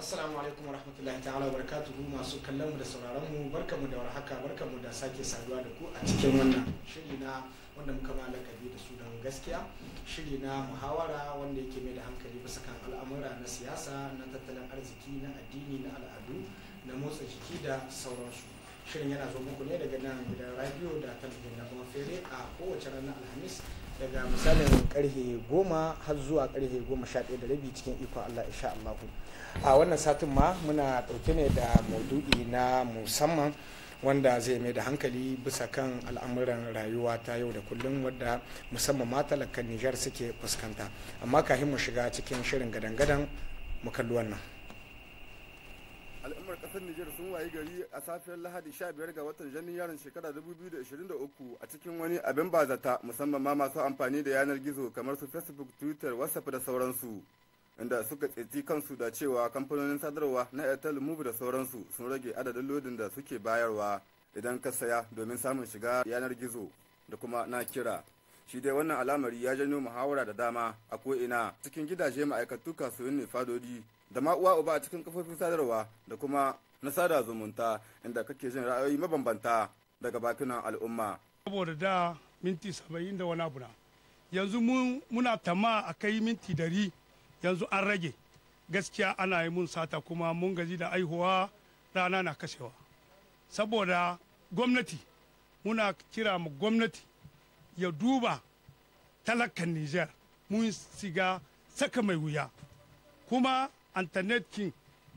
assalamu alaikum wa rahmatullahi ta'ala wa barakatuhu masu kallon mu da sauraron mu barkamu da warhaka barkamu da sake saduwa da ku a cikin wannan shiri na wanda muka ma lakabi da sunan gaskiya shiri na muhawara wanda yake mai da hankali bisa kan al'amura na siyasa na tattalin arziki na addini na al'adu na motsa jiki da sauransu shirin yana zo muku ne daga nan gidan radio da talabijin na kuma fere a kowace ranar alhamis daga misalin karfe goma har zuwa karfe goma sha ɗaya da rabi cikin ikon allah insha allahu a wannan satin ma muna ɗauke ne da maudu'i na musamman wanda zai mai da hankali bisa kan al'amuran rayuwa ta yau da kullum wadda musamman ma talakan nijar suke fuskanta amma kafin mu shiga cikin shirin gadan-gadan mu kalli wannan al'ummar kasar Nijar sun wayi gari a safiyar Lahadi 15 ga watan Janairun shekara 2023 a cikin wani abin bazata musamman ma masu amfani da yanar gizo kamar su Facebook, Twitter, WhatsApp da sauransu. Inda suka tsinci kansu da cewa kamfanonin sadarwa na Airtel Move da sauransu sun rage adadin lodin da suke bayarwa idan ka saya domin samun shiga yanar gizo da kuma na kira. Shi dai wannan al'amari ya janyo muhawara da dama a ko'ina cikin gidaje ma'aikatu kasuwanni fadodi da ma uwa uba a cikin kafofin sadarwa da kuma na sada zumunta inda kake jin ra'ayoyi mabambanta daga bakunan al'umma. saboda da minti saba'in da wani abu na yanzu muna tama a kai minti dari yanzu an rage gaskiya ana yi mun sata kuma mun gaji da aihuwa rana na kashewa saboda gwamnati muna kira ma gwamnati ya duba talakan niger mun siga saka mai wuya kuma internet king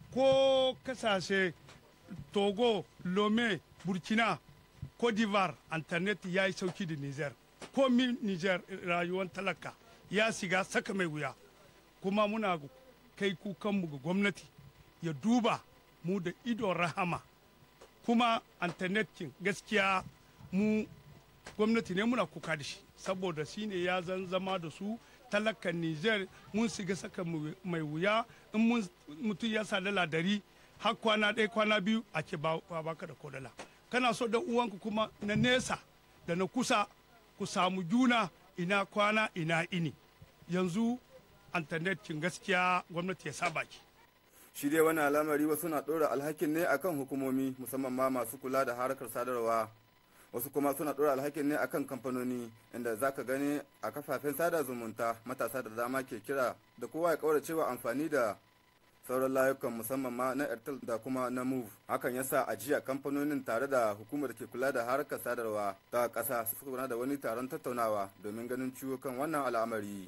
ko kasashe togo lome burkina cote d'ivoire internet ya yi sauki da niger ko min niger rayuwar talaka ya shiga saka mai wuya kuma muna kai kukanmu ga gwamnati ya duba mu da idon rahama kuma internet king gaskiya mu gwamnati ne muna kuka da shi saboda shine ya zan zama da su talakan Nijar mun shiga saka mai wuya in mutum ya sa dala dari har kwana ɗaya kwana biyu a ke baka da kodala kana so da uwanku kuma na nesa da na kusa ku samu juna ina kwana ina ini yanzu internet kin gaskiya gwamnati ya saba ki Shi dai wani al'amari wasu na ɗora alhakin ne akan hukumomi musamman ma masu kula da harkar sadarwa. wasu kuma suna ɗora alhakin ne akan kamfanoni inda za ka gani a kafafen sada zumunta matasa da dama ke kira da kowa ya kaura cewa amfani da sauran layukan musamman ma na airtel da kuma na move hakan yasa a jiya kamfanonin tare da hukumar da ke kula da harkar sadarwa ta ƙasa su suka da wani taron tattaunawa domin ganin ciwo kan wannan al'amari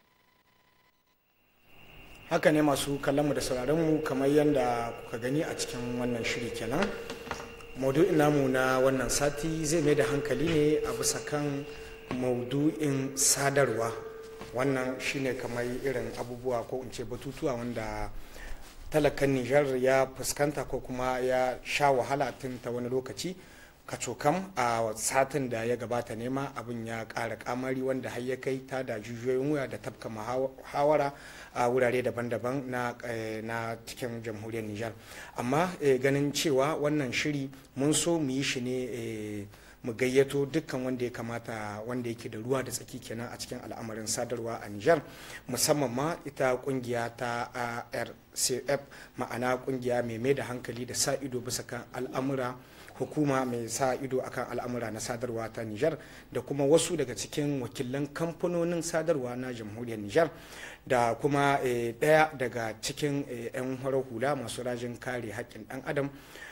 haka ne masu kallonmu da sauraronmu kamar yadda kuka gani a cikin wannan shiri kenan maudu'in namu na wannan sati zai mai da hankali ne a bisa kan maudu'in sadarwa wannan shine kamar irin abubuwa ko in ce batutuwa wanda talakan nijar ya fuskanta ko kuma ya sha wahala tun ta wani lokaci kacokam a satin da ya gabata nema abin ya ƙara kamari wanda har ya kai ta da jijiyoyin wuya da tafka muhawara a wurare daban-daban na cikin jamhuriyar nijar amma ganin cewa wannan shiri mun so mu yi shi ne mu gayyato dukkan wanda ya kamata wanda yake da ruwa da tsaki kenan a cikin al'amarin sadarwa a Nijar musamman ma ita kungiya ta ARCF ma'ana kungiya mai mai da hankali da sa ido bisa kan al'amura hukuma mai sa ido akan al'amura na sadarwa ta Nijar da kuma wasu daga cikin wakilan kamfanonin sadarwa na jamhuriyar Nijar da kuma ɗaya daga cikin 'yan horar hula masu rajin kare haƙƙin ɗan adam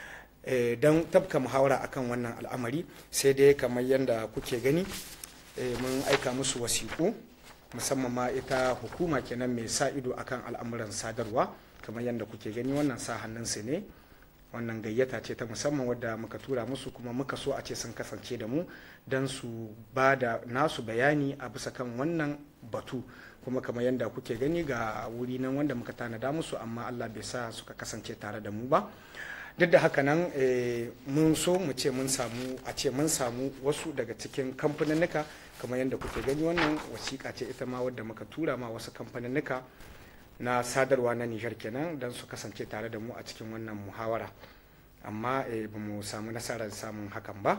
don tabka muhawara akan wannan al'amari sai dai kamar yadda kuke gani mun aika musu wasiƙu musamman ma ita hukuma kenan mai sa ido akan al'amuran sadarwa kamar yadda kuke gani wannan sa hannunsu ne wannan gayyata ce ta musamman wadda muka tura musu kuma muka so a ce sun kasance da mu don su ba da nasu bayani a bisa kan wannan batu kuma kamar yadda kuke gani ga wuri nan wanda muka tanada musu amma allah bai sa suka kasance tare da mu ba duk da haka nan mun so mu ce mun samu a ce mun samu wasu daga cikin kamfaninnika kamar yadda kuke gani wannan wasiƙa ce ita ma wadda muka tura ma wasu kamfaninnika na sadarwa na nijar kenan don su kasance tare da mu a cikin wannan muhawara amma ba mu samu nasarar samun hakan ba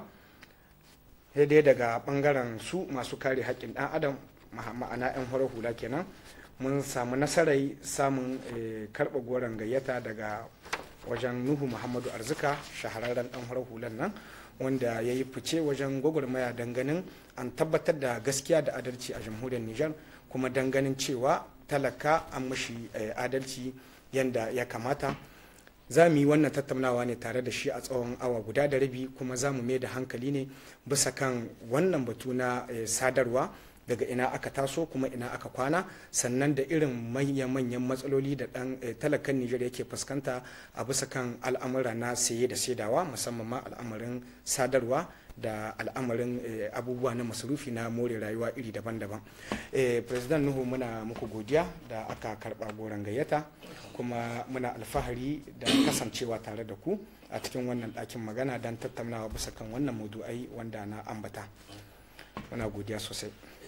dai daga bangaren su masu kare haƙƙin ɗan adam ma'ana 'yan horar hula kenan mun samu nasarar samun karɓa goron gayyata daga wajen nuhu muhammadu arzika shahararren dan farar hulan nan wanda ya yi fice wajen gwagwarmaya ganin an tabbatar da gaskiya da adalci a jamhuriyar nijar kuma ganin cewa talaka an mashi adalci yadda ya kamata za mu yi wannan tattaunawa ne tare da shi a tsawon awa guda da rabi kuma za mu mai da hankali ne bisa kan wannan batu na sadarwa daga ina aka taso kuma ina aka kwana sannan da irin manyan matsaloli da dan talakan Nijar yake fuskanta a bisa kan al'amura na saye da saidawa musamman ma al'amarin sadarwa da al'amarin abubuwa na masarufi na more rayuwa iri daban-daban president nuhu muna muku godiya da aka karba goron gayyata kuma muna alfahari da kasancewa tare da ku a cikin wannan ɗakin magana don tattaunawa bisa kan wannan maudu'ai wanda na ambata muna godiya sosai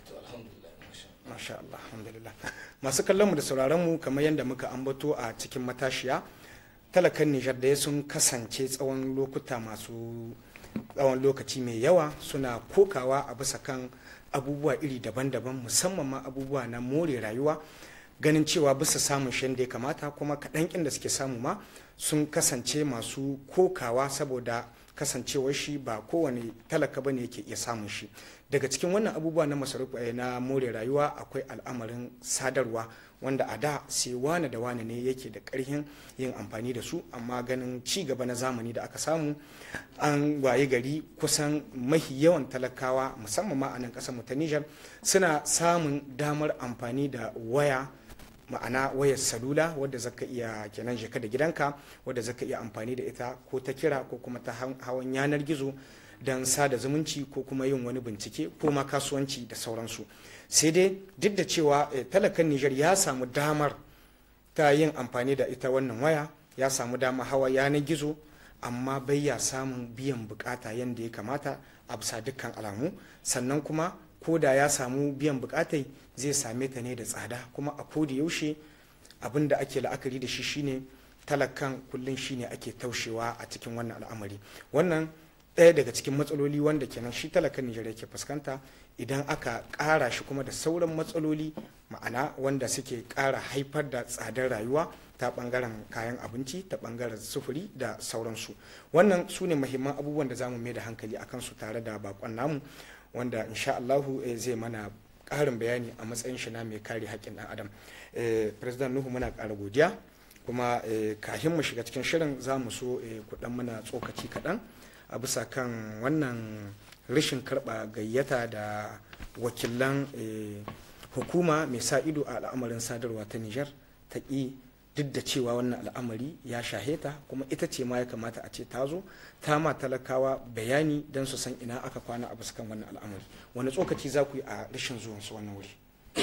masha Allah alhamdulillah masu kallon mu da sauraron mu kamar yadda muka ambato a cikin matashiya talakan Nijar da sun kasance tsawon lokuta masu tsawon lokaci mai yawa suna kokawa a bisa kan abubuwa iri daban-daban musamman ma abubuwa na more rayuwa ganin cewa bisa samun shan da ya kamata kuma kaɗan da suke samu ma sun kasance masu kokawa saboda kasancewar shi ba kowane talaka bane yake iya samun shi daga cikin wannan abubuwa na masarufi na more rayuwa akwai al'amarin sadarwa wanda a da sai wane da wane ne yake da karhin yin amfani da su amma ganin ci gaba na zamani da aka samu an waye gari kusan mahi yawan talakawa musamman ma a nan kasar mu ta Nijar suna samun damar amfani da waya ma'ana wayar salula wadda zaka iya kenan jika da gidanka wadda zaka iya amfani da ita ko ta kira ko kuma ta hawan yanar gizo don sada zumunci ko kuma yin wani bincike ko ma kasuwanci da sauransu sai dai duk da cewa talakan Nijar ya samu damar ta yin amfani da ita wannan waya ya samu dama hawa yanar gizo amma bai ya samun biyan bukata yadda ya kamata a bisa dukkan alamu sannan kuma ko da ya samu biyan bukatai zai same ta ne da tsada kuma a koda yaushe abin da ake la'akari da shi shine talakan kullum shine ake taushewa a cikin wannan al'amari wannan ɗaya daga cikin matsaloli wanda kenan shi talakan Nijar yake fuskanta idan aka ƙara shi kuma da sauran matsaloli ma'ana wanda suke ƙara haifar da tsadar rayuwa ta ɓangaren kayan abinci ta ɓangaren sufuri da sauransu wannan su ne mahimman abubuwan da za mu mai da hankali a kansu tare da bakon namu wanda insha Allahu zai mana ƙarin bayani a matsayin shi na mai kare haƙƙin ɗan adam president nuhu muna ƙara godiya kuma kafin mu shiga cikin shirin za mu so kuɗan muna tsokaci kaɗan a bisa kan wannan rashin karɓa gayyata da wakilan hukuma mai sa ido a al'amarin sadarwa ta nijar ta ƙi duk da cewa wannan al'amari ya shaheta kuma ita ce ma ya kamata a ce ta zo ta ma talakawa bayani don su san ina aka kwana a bisa kan wannan al'amari wani tsokaci za ku yi a rashin zuwan su wannan wuri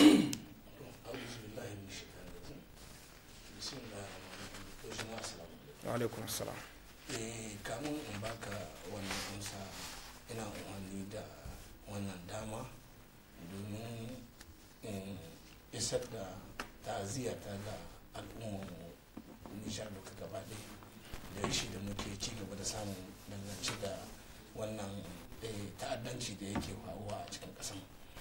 alaikum salam kamun in baka wannan amsa ina umarni da wannan dama domin isar da ta'aziyata ga al'ummar nishar duka gaba da shi da muke ci gaba da samun dangance da wannan ta'addanci da yake faruwa a cikin ƙasan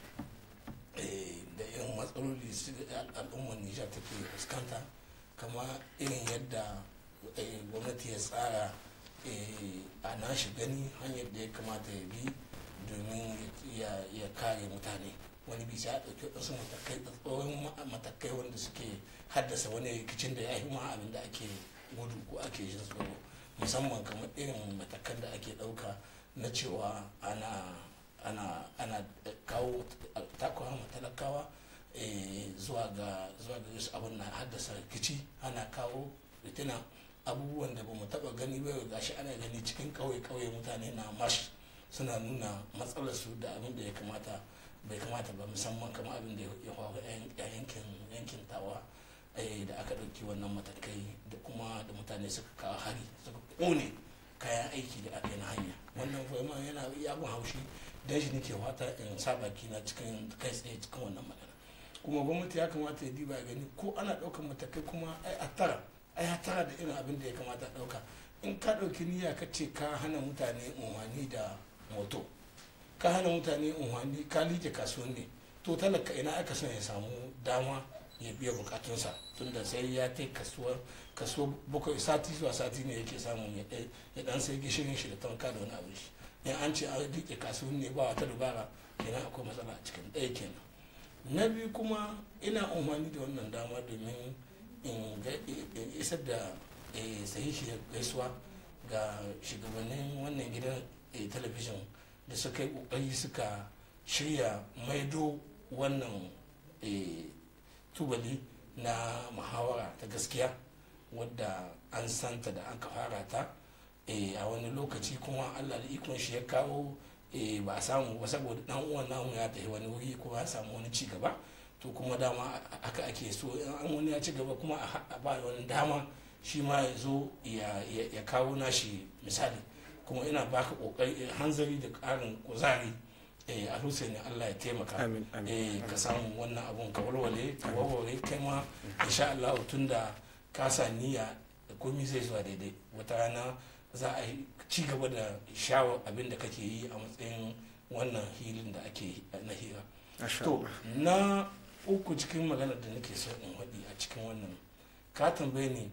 da irin matsaloli al'ummar nijar take fuskanta kama irin yadda gwamnati ya tsara a nashi gani hanyar da ya kamata ya bi domin ya kare mutane wani bisa ya ɗauki wasu matakai tsohon matakai wanda suke haddasa wani rikicin da ya yi ma abin da ake gudu ko ake jin tsoro musamman kamar irin matakan da ake ɗauka na cewa ana ana ana kawo takwa talakawa zuwa ga zuwa ga yasu abin na haddasa rikici ana kawo ritina abubuwan da ba mu taba gani ba gashi ana gani cikin kauye-kauye mutane na marsh suna nuna matsalarsu da abin da ya kamata bai kamata ba musamman kamar abin da ya faru a yankin yankin tawa da aka ɗauki wannan matakai da kuma da mutane suka kawo hari suka kone kayan aiki da aka yi na hanya wannan kuma yana abin haushi dan shi nake wata in sa baki na cikin kai tsaye cikin wannan magana kuma gwamnati ya kamata ya diba gani ko ana ɗaukar matakai kuma ai a tara ai ya tara da irin abin da ya kamata a ɗauka in ka ɗauki niyya ka ce ka hana mutane unhwani da moto ka hana mutane unhwani ka liƙe kasuwanni to talaka ina aka son ya samu dama ya biya bukatunsa tunda sai ya ta kasuwa kaso bakwai sati zuwa sati ne yake samun ya ɗai- ya dan sai gishirin shi da tanka da wani abin shi in an ce an rike kasuwan ne ba wata dubara kenan akwai matsala a cikin ɗaya kenan na biyu kuma ina umarni da wannan dama domin in ga- in isar da eh, sahihiyar gaisuwa ga shugabannin wannan gidan eh, talabijin da suka yi kokari suka shirya maido wannan eh, tubali na muhawara ta gaskiya wadda an santa da aka fara ta eh, a wani lokaci kuma allah da ikon shi ya kawo eh, ba a samu ba saboda dan uwan namu ya tafi wani wuri kuma ya samu wani ci gaba to kuma dama haka ake so in an wani ya ci gaba kuma a ha- a ba wani dama shi ma ya zo ya- ya ya kawo nashi misali kuma ina baka kokari hanzari da karin kuzari eh, a ne allah ya taimaka Amin, amin. eh, ka samu wannan abun ka walwale ka warware kai ma insha Allah tun da ka sa niyya da komai zai zuwa daidai wata rana za a yi ci gaba da shawar abin da kake yi a matsayin wannan hilin da ake na hira Masha to Allah. na uku cikin maganar da nake so in haɗi a cikin wannan ka tambaye ni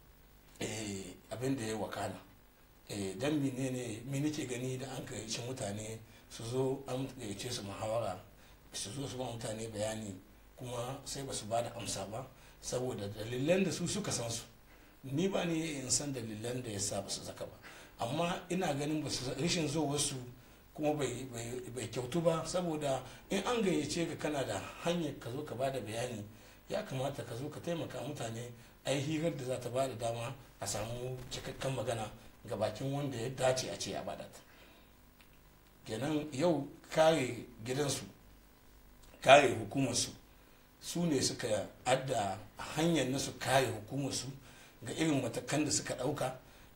eh, abin da ya wakana eh, dan menene me nake gani da an gayyaci mutane su zo an gayyace su muhawara su zo su ba mutane bayani kuma sai ba su ba da amsa ba saboda dalilan da su suka san su ni ba ne in san dalilan da ya sa ba su zaka ba amma ina ganin ba su rashin zo wasu kuma bai bai- bai kyautu ba saboda in an gayyace ka kana da hanyar ka zo ka ba da bayani ya kamata ka zo ka taimaka mutane a yi hirar da za ta ba da dama a samu cikakken magana ga bakin wanda ya dace a ce ya bada ta kenan yau kare gidansu kare hukumarsu su ne suka adda hanyar na su kare hukumarsu ga irin matakan da suka ɗauka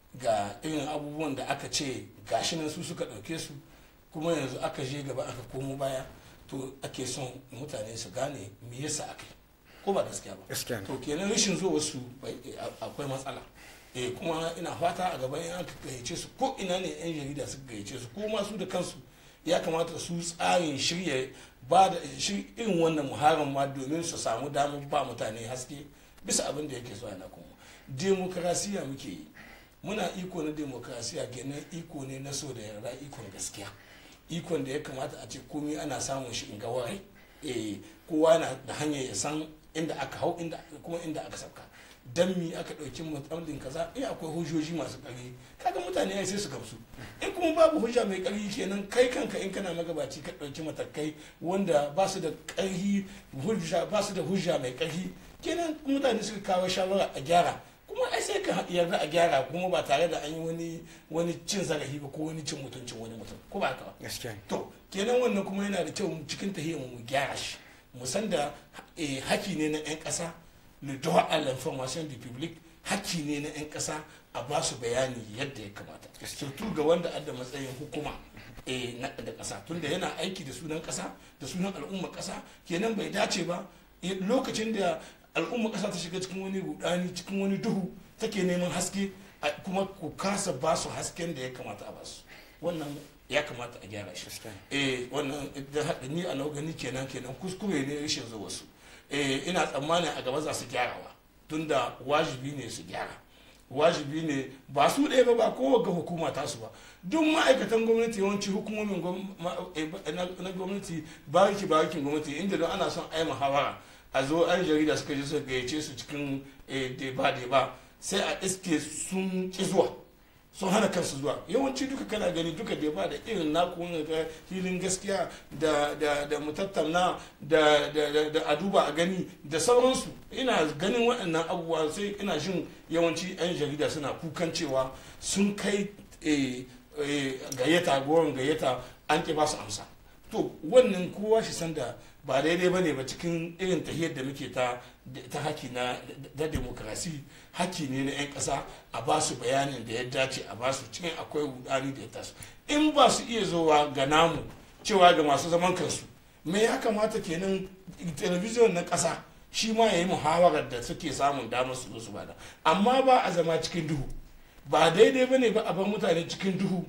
ga irin abubuwan da aka ce gashi nan su suka ɗauke su kuma yanzu aka je gaba aka komo baya to ake son mutane su gane me yasa aka yi ko ba gaskiya ba Gaskiya ne. to kenan rashin zuwa wasu bai- a- akwai matsala eh kuma ina fata a gaban in aka gayyace su ko ina ne yan jarida suka gayyace su ko ma su da kansu ya kamata su tsarin shirya ba da shi irin wannan muharin ma domin su samu damar ba mutane haske bisa abin da yake so yana kuma demokarasiya muke yi muna iko na demokarasiya kenan iko ne na so da yarda ikon gaskiya ikon da ya kamata a ce komai ana samun shi in ga warai eh kowa na da hanyar ya san inda aka hau inda kuma inda aka sauka dan mi aka ɗauki mutamlin kaza in akwai hujjoji masu ƙarfi kaga mutane ai sai su gamsu in kuma babu hujja mai ƙarfi kenan kai kanka in kana magabaci ka ɗauki matakai wanda ba su da ƙarfi hujja ba su da hujja mai ƙarfi kenan mutane suka kawo shawara a gyara kuma ai sai ka yarda a gyara kuma ba tare da an yi wani wani cin zarafi ba ko wani cin mutuncin wani mutum ko ba haka ba gaskiya ne. to kenan wannan kuma yana da kyau cikin tahiyar mu gyara shi mu san da eh, haki ne na 'yan ƙasa le droit à l'information du public haki ne na 'yan ƙasa a ba su bayani yadda ya kamata surtu ga wanda adda matsayin hukuma eh, na da ƙasa tunda yana aiki da sunan ƙasa da sunan al'ummar ƙasa kenan bai dace ba eh, lokacin da al'ummar ƙasa ta shiga cikin wani rudani cikin wani duhu take neman haske a- kuma ku kasa ba su hasken da ya kamata a ba su wannan ya kamata a gyara shi Gaskiya. eh wannan da haka ni a nau gani kenan kenan kuskure ne rashin zuwa su eh ina tsammanin a gaba za su gyarawa tunda wajibi ne su gyara wajibi ne ba su ɗaya ba ba kowa ga hukuma tasu ba duk ma'aikatan gwamnati yawanci hukumomin gwam- ma- eh, ba- na na gwamnati bariki barikin gwamnati inda don ana son ai muhawara a zo an jarida suka je suka gayyace su cikin eh, deba deba sai a iske sun ki zuwa sun hana kansu zuwa yawanci duka kana gani duka da ba da irin naku wani ga hilin gaskiya da da da mutattauna da da da da a duba a gani da sauransu ina ganin waɗannan abubuwa sai ina jin yawanci yan jarida suna kukan cewa sun kai eh, eh, gayyata goron gayyata an ki ba su amsa to wannan kowa shi san da ba daidai ba ne ba cikin irin tahiyar da muke ta ta haki na da demokrasi haki ne na 'yan ƙasa a ba su bayanin da ya dace a ba su cikin akwai rudani da ya taso in ba su iya zowa ga namu cewa ga masu zaman kansu me ya kamata kenan talabijin na ƙasa shi ma ya yi muhawarar da suke samun damar su zo su bada amma ba a zama cikin duhu ba daidai ba ne ba a bar mutane cikin duhu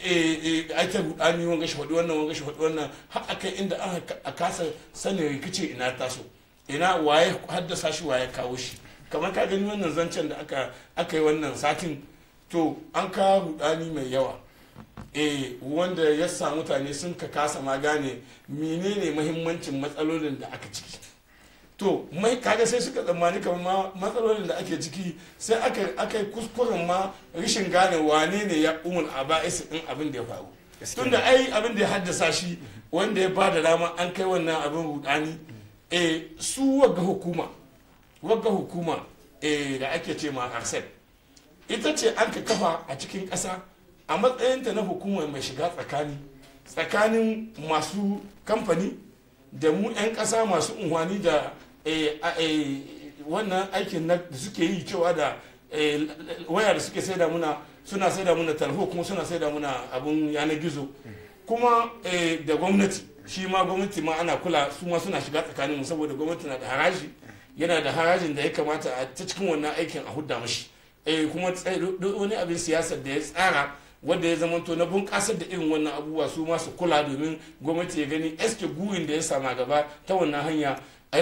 a ta rudani wanga shi faɗi wannan wanga shi faɗi wannan har a kai inda a kasa sanin rikici ina taso ina waye haddasa shi waye kawo shi kamar ka gani wannan zancen da aka aka yi wannan satin to an kawo rudani mai yawa eh wanda ya sa mutane sun ka kasa ma gane menene muhimmancin matsalolin da aka ciki to mai kaga sai suka tsammani kamar matsalolin da ake ciki sai aka aka yi kuskuren ma rashin gane wane ne ya umul aba'is din abin da ya faru tunda ai abin da ya haddasa shi wanda ya ba da dama an kai wannan abin rudani eh su wagga hukuma wagga hukuma eh da ake ce ma arsep ita ce an ka kafa a cikin ƙasa a matsayinta na hukumar mai shiga tsakani tsakanin masu kamfani da mu 'yan ƙasa masu unhwani da wannan aikin da suke yi cewa da waya da suke saida muna suna saida muna talho kuma suna saida muna abun yanar gizo kuma da gwamnati shi ma gwamnati ma ana kula su ma suna shiga tsakanin mu saboda gwamnati na da haraji yana da harajin da ya kamata a ta cikin wannan aikin a hudda mashi kuma wani abin siyasar da ya tsara wanda ya zamanto na bunƙasar da irin wannan abubuwa su ma su kula domin gwamnati ya gani eske gurin da ya sama gaba ta wannan hanya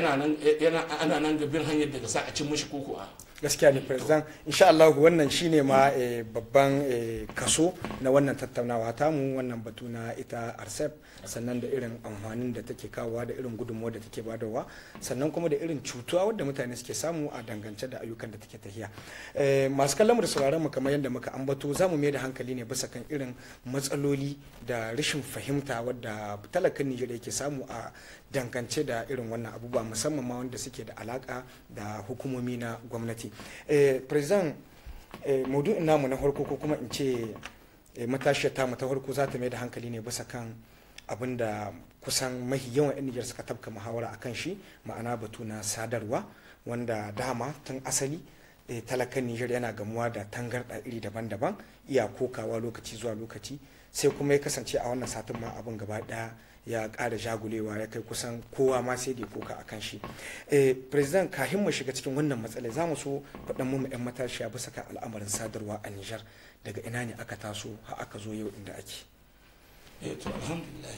ana nan gabin hanyar daga sa a cin mashi koko a gaskiya ne president insha Allah wannan shine ma babban kaso na wannan tattaunawa tamu wannan batu na ita arsep sannan da irin amfanin da take kawowa da irin gudunmuwa da take badawa sannan kuma da irin cutuwa wadda mutane suke samu a dangance da ayyukan da take tafiya masu kallon mu da sauraron mu kamar yadda muka ambato za mu mai da hankali ne bisa kan irin matsaloli da rashin fahimta wadda talakan Nijar yake samu a dangance da irin wannan abubuwa musamman ma wanda suke da alaka da hukumomi na gwamnati president maudu'in namu na farko ko kuma in ce matashiyar tamu ta farko za ta mai da hankali ne bisa kan abin da kusan mahi yawan 'yan nijar suka tabka muhawara a kan shi ma'ana batu na sadarwa wanda dama tun asali talakan nijar yana gamuwa da tangarɗa iri daban-daban iya kokawa lokaci zuwa lokaci sai kuma ya kasance a wannan satin ma abin gaba ɗaya ya ƙara jagulewa ya kai kusan kowa ma sai da koka a kan shi president kahin mu shiga cikin wannan matsalai za mu so faɗan mu 'yan matashiya bisa kan al'amarin sadarwa a nijar daga ina ne aka taso har aka zo yau inda ake eh to alhamdulillah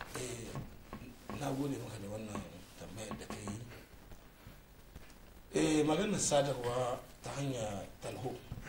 na gode maka da wannan tambayar da ka yi eh maganar sadarwa ta hanyar talho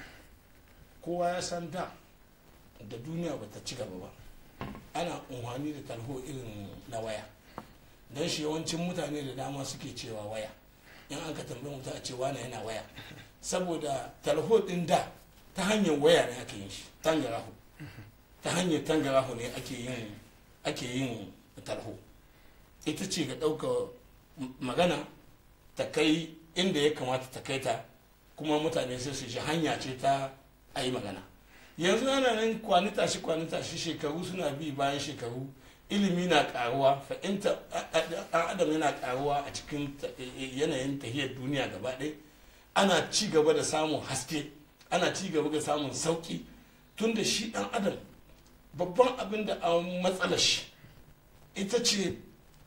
kowa ya san da da duniya ba ta ci gaba ba ana unhwani da talho irin na waya don shi yawancin mutane da dama suke cewa waya in an ka tambayi mutum a cewa na yana waya saboda talho din da ta hanyar waya ne ake yin shi tangarahu ta hanyar tangarahu ne ake yin ake yin talho ita ce ga ɗauka magana ta kai inda ya kamata ta kai ta kuma mutane sai su ji hanya ce ta a yi magana yanzu ana nan kwani tashi kwani tashi shekaru suna bi bayan shekaru ilimi na karuwa fahimta ɗan adam yana karuwa a cikin yanayin tahiyar duniya gaba ɗaya ana ci gaba da samun haske ana ci gaba da samun sauƙi tun da shi ɗan adam babban abin da an matsala shi ita ce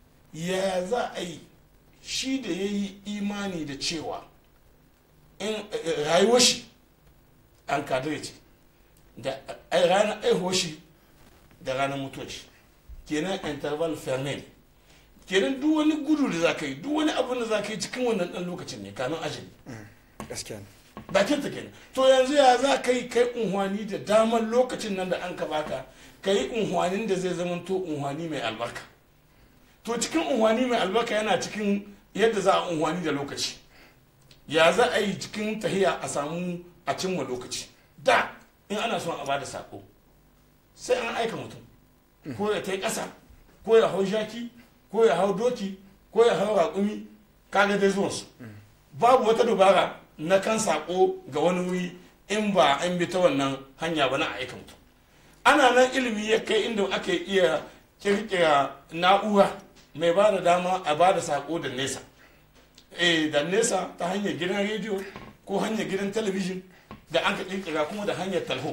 ya za a yi shi da ya yi imani da cewa in rayuwar shi an kadire ce da ranar aihuwar shi da ranar mutuwar shi kenan interval fermel kenan duk wani gudu da za ka yi duk wani abin da za ka yi cikin wannan dan lokacin ne kamin ajali gaskiya bakin ta kenan to yanzu ya za ka yi kai unhwani da damar lokacin nan da an ka baka ka yi unhwanin da zai zama to unhwani mai albarka to cikin unhwani mai albarka yana cikin yadda za a unhwani da lokaci ya za a yi cikin tahiya a samu a cimma lokaci da in ana son a bada sako sai an aika mutum ko ya ta ƙasa ko ya hau shaki ko ya hau doki ko ya hau raƙumi kaga dai zuwansu babu wata dubara na kan sako ga wani wuri in ba an bi ta wannan hanya ba na aika mutum ana nan ilimi ya kai inda aka iya kirkira na'ura mai ba da dama a ba da sako da nesa eh da nesa ta hanyar gidan rediyo ko hanyar gidan talabijin da an ka kirkira kuma da hanyar talho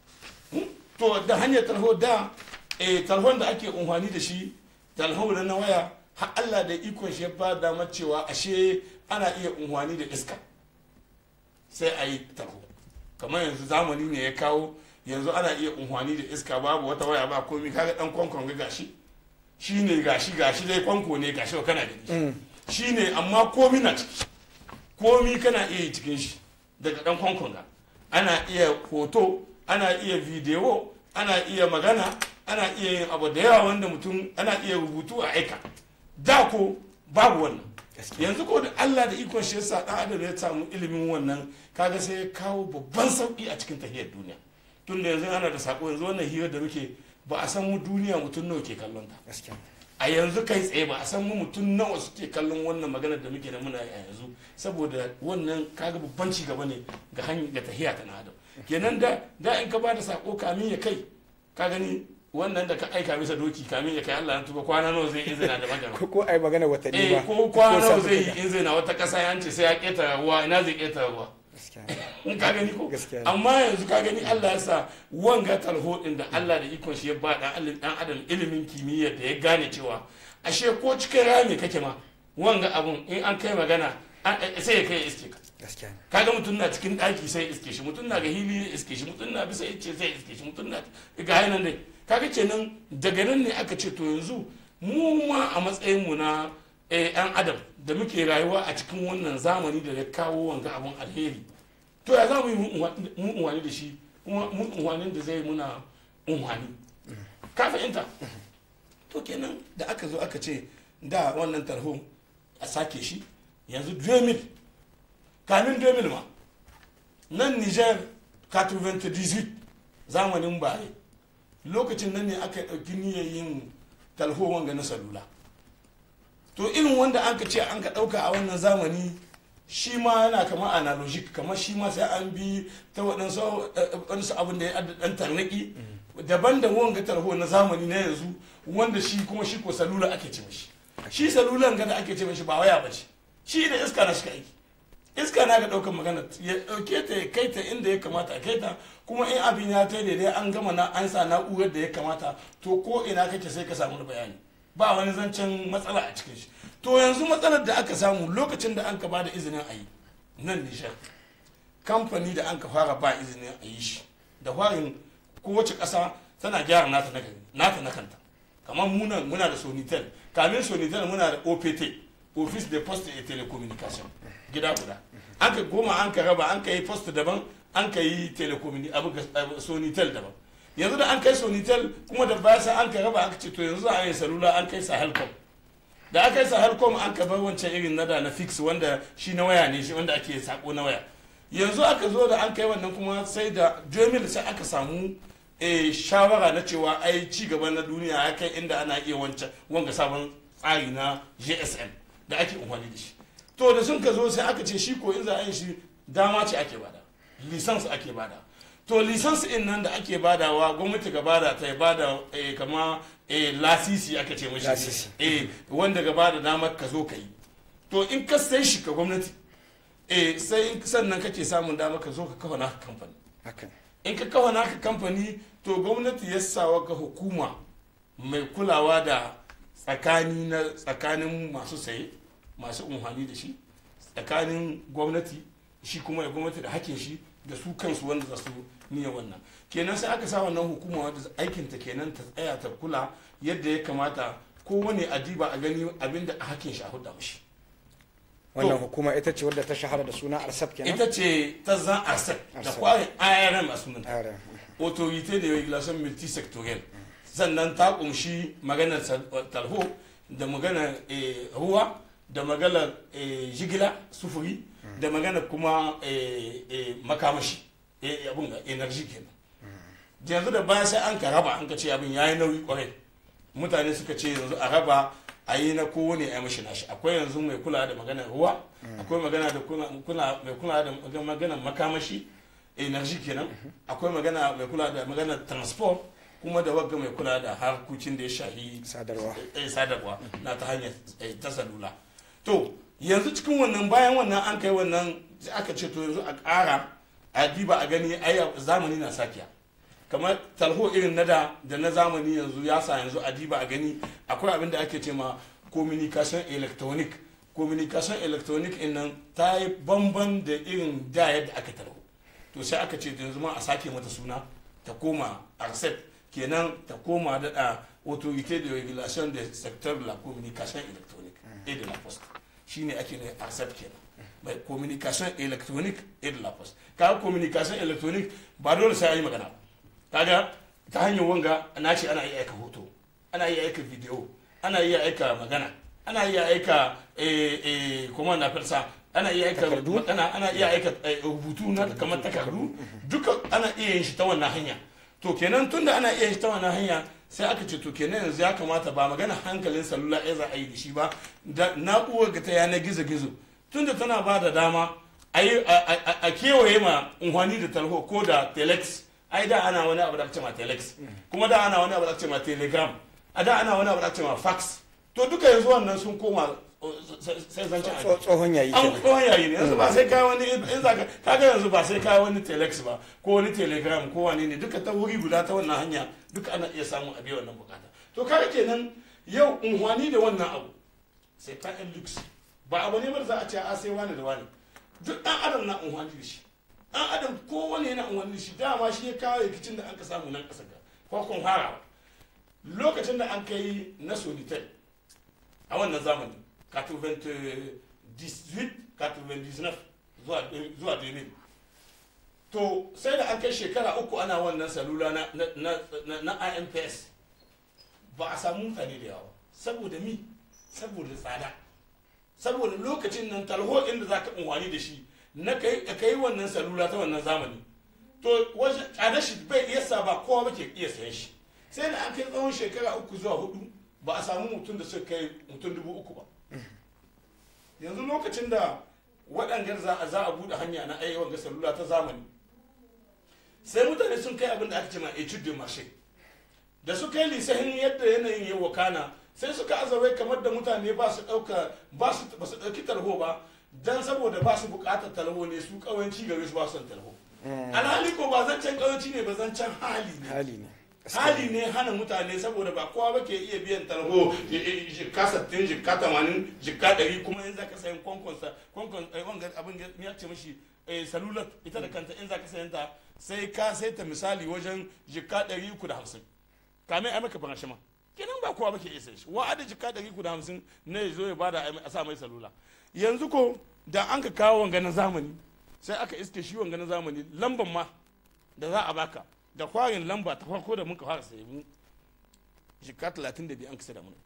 to da hanyar talho da eh talhon da ake unhwani da shi talho da na waya har Allah da ikon shi ba damar cewa ashe ana iya unhwani da iska sai a yi talho kamar yanzu zamani ne ya kawo yanzu ana iya unhwani da iska babu wata waya ba komi kaga dan kwankwan ga gashi shi ne gashi gashi dai kwanko ne gashi ba kana gani shine amma komi na ciki komi kana iya yi cikin shi daga dan kwankwanga ana iya hoto ana iya bidiyo ana iya magana ana iya yin abu da yawa wanda mutum ana iya rubutu a aika da ko babu wannan yanzu ko da Allah da ikon shi yasa dan adam ya samu ilimin wannan kaga sai ya kawo babban sauki a cikin tahiyar duniya tun da yanzu ana da sako yanzu wannan hira da muke ba a san mu duniya mutum nawa ke kallon ta gaskiya a yanzu kai tsaye ba a san mu mutum nawa suke kallon wannan magana da muke da muna yi a yanzu saboda wannan kaga babban ci gaba ne ga hanyar ga tahiya ta na adam kenan da da in ka ba da sako kamin ya kai ka gani wannan da ka aika bisa doki kamin ya kai Allah na tuba kwana nawa zai izina da magana ko ko ai magana watanni eh ba ko kwana nawa sati zai yi guda. in zai na wata kasa ya ce sai ya keta ruwa ina zai keta ruwa gaskiya in ka gani ko Gaskiya ne. amma yanzu ka gani Allah ya sa wanga talho din da Allah da ikon shi ya ba dan Allah- dan adam ilimin kimiyya da ya gane cewa ashe ko cikin rami kake ma wanga abun in an kai magana an- eh, sai ya kai ya iske ka gaskiya ne kaga mutum na cikin daki sai ya iske shi mutum na ga hili ya iske shi mutum na bisa ice sai ya iske shi mutum na ga hainan dai kaga kenan daga nan ne aka ce to yanzu mu ma a matsayin mu na eh, yan adam da muke rayuwa a cikin wannan zamani da ya kawo wanga abun alheri to ya za mu yi mu unwani da shi kuma mu unwanin da zai muna unwani ka fahimta to kenan da aka zo aka ce da wannan tarho a sake shi yanzu 2000 kamin 2000 ma nan niger 98 zamanin bare lokacin nan ne aka ɗauki niyyar yin talho wanga na salula to irin wanda an ka ce an ka ɗauka a wannan zamani shi ma yana kamar analogic kamar shi ma sai an bi ta waɗansu waɗansu abin da ya ɗan tarnaki daban da wanga tarho na zamani na yanzu wanda shi kuma shi ko salula ake ce mishi shi salulan ga da ake ce mishi ba waya ba ce shi da iska na shi aiki iska na ga ɗaukar magana ya ɗauke ta ya kai ta inda ya kamata a kai ta kuma in abin ya ta daidai an gama na an sa na'urar da ya kamata to ko ina kake sai ka samu bayani ba wani zancen matsala a cikin shi to yanzu matsalar da aka samu lokacin da an ka bada izinin a yi nan nishar kamfani da an ka fara ba izinin a yi shi da farin kowace ƙasa tana gyara nata na nata na kanta kamar muna muna da sonitel kamin sonitel muna da opt office de poste et telecommunication gida guda an ka goma an ka raba an ka yi post daban an ka yi telecommunication abu ga- sonitel daban yanzu da an kai sonitel kuma da baya sai an ka raba aka ce to yanzu za a yi salula an kai sahelcom da aka yi sahelcom an ka bar wancan irin nada na fix wanda shi na waya ne shi wanda ake sako na waya yanzu aka zo da an kai wannan kuma sai da 2000 sai aka samu eh, shawara na cewa ai ci gaba na duniya ya kai inda ana iya wancan wanga sabon tsari na gsm da ake amfani da shi to da sun ka zo sai aka ce shi ko in za a yi shi dama ce ake bada lisans ake bada to lisans in nan da ake badawa gwamnati ga bada ta ya bada eh, kama eh, lasisi aka ce mashi Lasisi. eh, wanda ga bada damar ka zo ka yi to in ka sai shi ka gwamnati eh, sai in sannan kake samun damar ka zo ka kafa naka kamfani haka in ka kafa naka kamfani to gwamnati ya sawa ga hukuma mai kulawa da tsakani na tsakanin masu saye masu umhani da shi tsakanin gwamnati shi kuma da gwamnati da hakin shi da su kansu wanda za su niyya wannan kenan sai aka sa wannan hukuma wanda aikinta kenan ta tsaya ta kula yadda ya kamata kowane adiba a gani abinda a hakin shi a huda mashi wannan To. hukuma ita ce wadda ta shahara da suna arsab kenan ita ce ta zan arsep da Arsep. kwarin irm a sunanta Are. autorité de régulation multisectorielle sannan ta kumshi maganar sal- talho da maganar eh, ruwa da maganar eh, jigila sufuri da maganar kuma eh, eh, makamashi eh, abun ga energy kenan da yanzu da bayan sai an ka raba an ka ce abin yayi nauyi kwarai mutane suka ce yanzu a raba a yi na kowane ya mashi nashi akwai yanzu mai kula da maganar ruwa akwai magana da kula kula- mai kula da maganar makamashi energy kenan akwai magana mai kula da maganar transport kuma da wagga mai kula da harkokin da ya shahi sadarwa eh, sadarwa na ta hanyar eh, ta salula to yanzu cikin wannan bayan wannan an kai wannan sai aka ce to yanzu a ƙara a diba a gani ai zamani na sakiya kamar talho irin na da da na zamani yanzu ya sa yanzu a diba a gani akwai abin da ake ce ma communication electronic communication electronic in nan ta yi bamban da irin da yadda aka talho to sai aka ce yanzu ma a sake mata suna ta koma arcep kenan ta koma daɗa autorité de régulation des secteurs de la communication électronique et de la poste shine ake ne accept kenan mai communication electronic et de la poste kaga communication electronic ba dole sai an yi magana ba kaga ta hanyar wanga na ce ana iya aika hoto ana iya aika video ana iya aika magana ana iya aika eh, eh, kuma na farsa ana iya aika ana, ana iya aika eh, rubutu na kamar takardu duka ana iya yin shi ta wannan hanya to kenan tunda ana iya yin shi ta wannan hanya sai aka ce to kenan yanzu ya kamata ba magana hankalin salula ya za a yi da shi ba da na'urar ga ta yanar gizo-gizo tunda tana ba da dama a yi- a- a a kewaye ma unhwani da talho ko da telex ai da ana wani abu da ake ce ma telex kuma da ana wani abu da ake ce ma telegram a da ana wani abu da ake ce ma fax to duka yanzu wannan sun koma uh, sai sai zancen Tso- tsohon yayi an kenan tsohon yayi ne yanzu ba sai kai wani in za ka kaga yanzu ba sai kai wani telex ba ko wani telegram ko wani ne duka ta wuri guda ta wannan hanya duka ana iya samun abin wannan bukata to kaga kenan yau unhwani da wannan abu sai ta yan lux ba abu ne ba da za a ce a sai wani da wani duk dan adam na unhwani da shi dan adam kowane yana unhwani da shi dama shi ya kawo rikicin da an ka samu nan kasa ga farkon farawa lokacin da an kai na solitel a wannan zamani 98-99 zuwa zuwa 2000 to sai da an kai shekara uku ana wannan salula na, na, na, na, na imps ba a samu mutane da yawa saboda mi saboda tsada saboda lokacin nan talho inda za ka unwani da shi na kai ka kai wannan salula ta wannan zamani to wajen tsada shi bai iya sa ba kowa ba ke iya sayan shi sai da an kai tsawon shekara uku zuwa hudu ba a samu mutum da suka kai mutum dubu uku ba yanzu lokacin da waɗangar za a za a buɗe hanya na ayyukan ga salula ta zamani sai mutane sun kai abin da aka ce ma etude de marché da suka yi lisahin yadda yanayin ya wakana sai suka azawai kamar da mutane ba su ɗauka ba su ba su ɗauki talho ba dan saboda ba su buƙatar talho ne su ƙawanci gare su ba su son talho alhali ko ba zancen ƙawanci ne ba zancen hali ne hali ne hali ne hana mutane saboda ba kowa ba ke iya biyan talho jikka sattin jikka tamanin jikka ɗari kuma in za ka sayan kwankonsa kwankon eh, wanga abin ya- ya ce mashi eh, salulat ita da kanta in za ka sayan ta sai ka sai ta misali wajen jikka ɗari uku da hamsin kame ai maka farashi ma kenan ba kowa ba ke iya sayan shi wa'ada jikka ɗari uku da hamsin na ya zo ya bada a sa mai salula yanzu ko da an ka kawo wanga na zamani sai aka iske shi wanga na zamani lamban ma da za a baka da kwarin lamba ta farko da muka fara sayi mu jika 32 an kasa da mun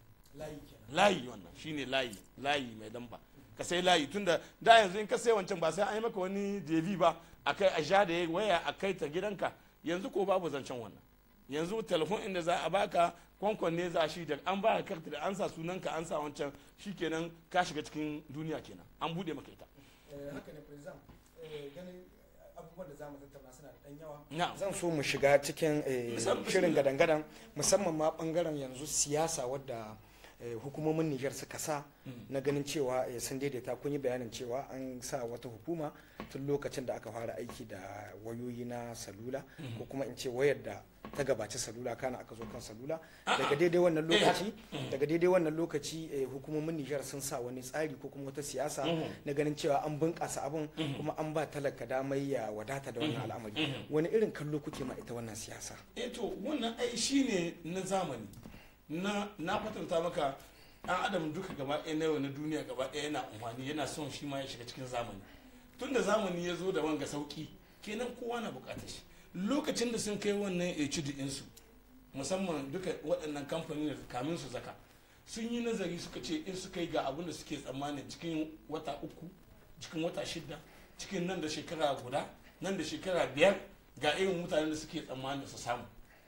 layi wannan shine layi layi mai lamba ka sai layi tunda da yanzu in ka sai wancan ba sai an yi maka wani devi ba a kai a sha da ya waya a kai ta gidanka yanzu ko babu zancen wannan yanzu telefon inda za a baka kwankwan ne za shi da an ba ka karta da an sa sunanka an sa wancan shikenan ka shiga cikin duniya kenan an bude maka ita haka ne president ganin abubuwan da za mu tattauna suna da ɗan yawa na zan so mu shiga cikin eh, Musamman- shirin gadan-gadan musamman ma bangaren yanzu siyasa wadda eh, hukumomin Nijar suka sa na ganin cewa eh, sun daidaita kun yi bayanin cewa an sa wata hukuma tun lokacin da aka fara aiki da wayoyi na salula ko kuma in ce wayar da ta gabaci salula kana aka zo kan salula daga daidai wannan lokaci daga daidai wannan lokaci eh, hukumomin Nijar sun sa wani tsari ko kuma wata siyasa na ganin cewa an bunƙasa abun kuma an ba talaka damar ya wadata da wannan al'amari wani irin kallo kuke ma ita wannan siyasa eh to wannan ai shine na zamani na na kwatanta maka ɗan adam duka gaba ɗaya na yau na duniya gaba ɗaya yana amfani yana son shi ma ya shiga cikin zamani tun da zamani ya zo da wanga sauki kenan kowa na buƙatar shi lokacin da sun kai wannan HD ɗinsu musamman duka waɗannan kamfanin da kamin su zaka sun yi nazari suka ce in suka yi ga abin da suke tsammanin cikin wata uku cikin wata shida cikin nan da shekara guda nan da shekara biyar ga irin mutanen da suke tsammanin su samu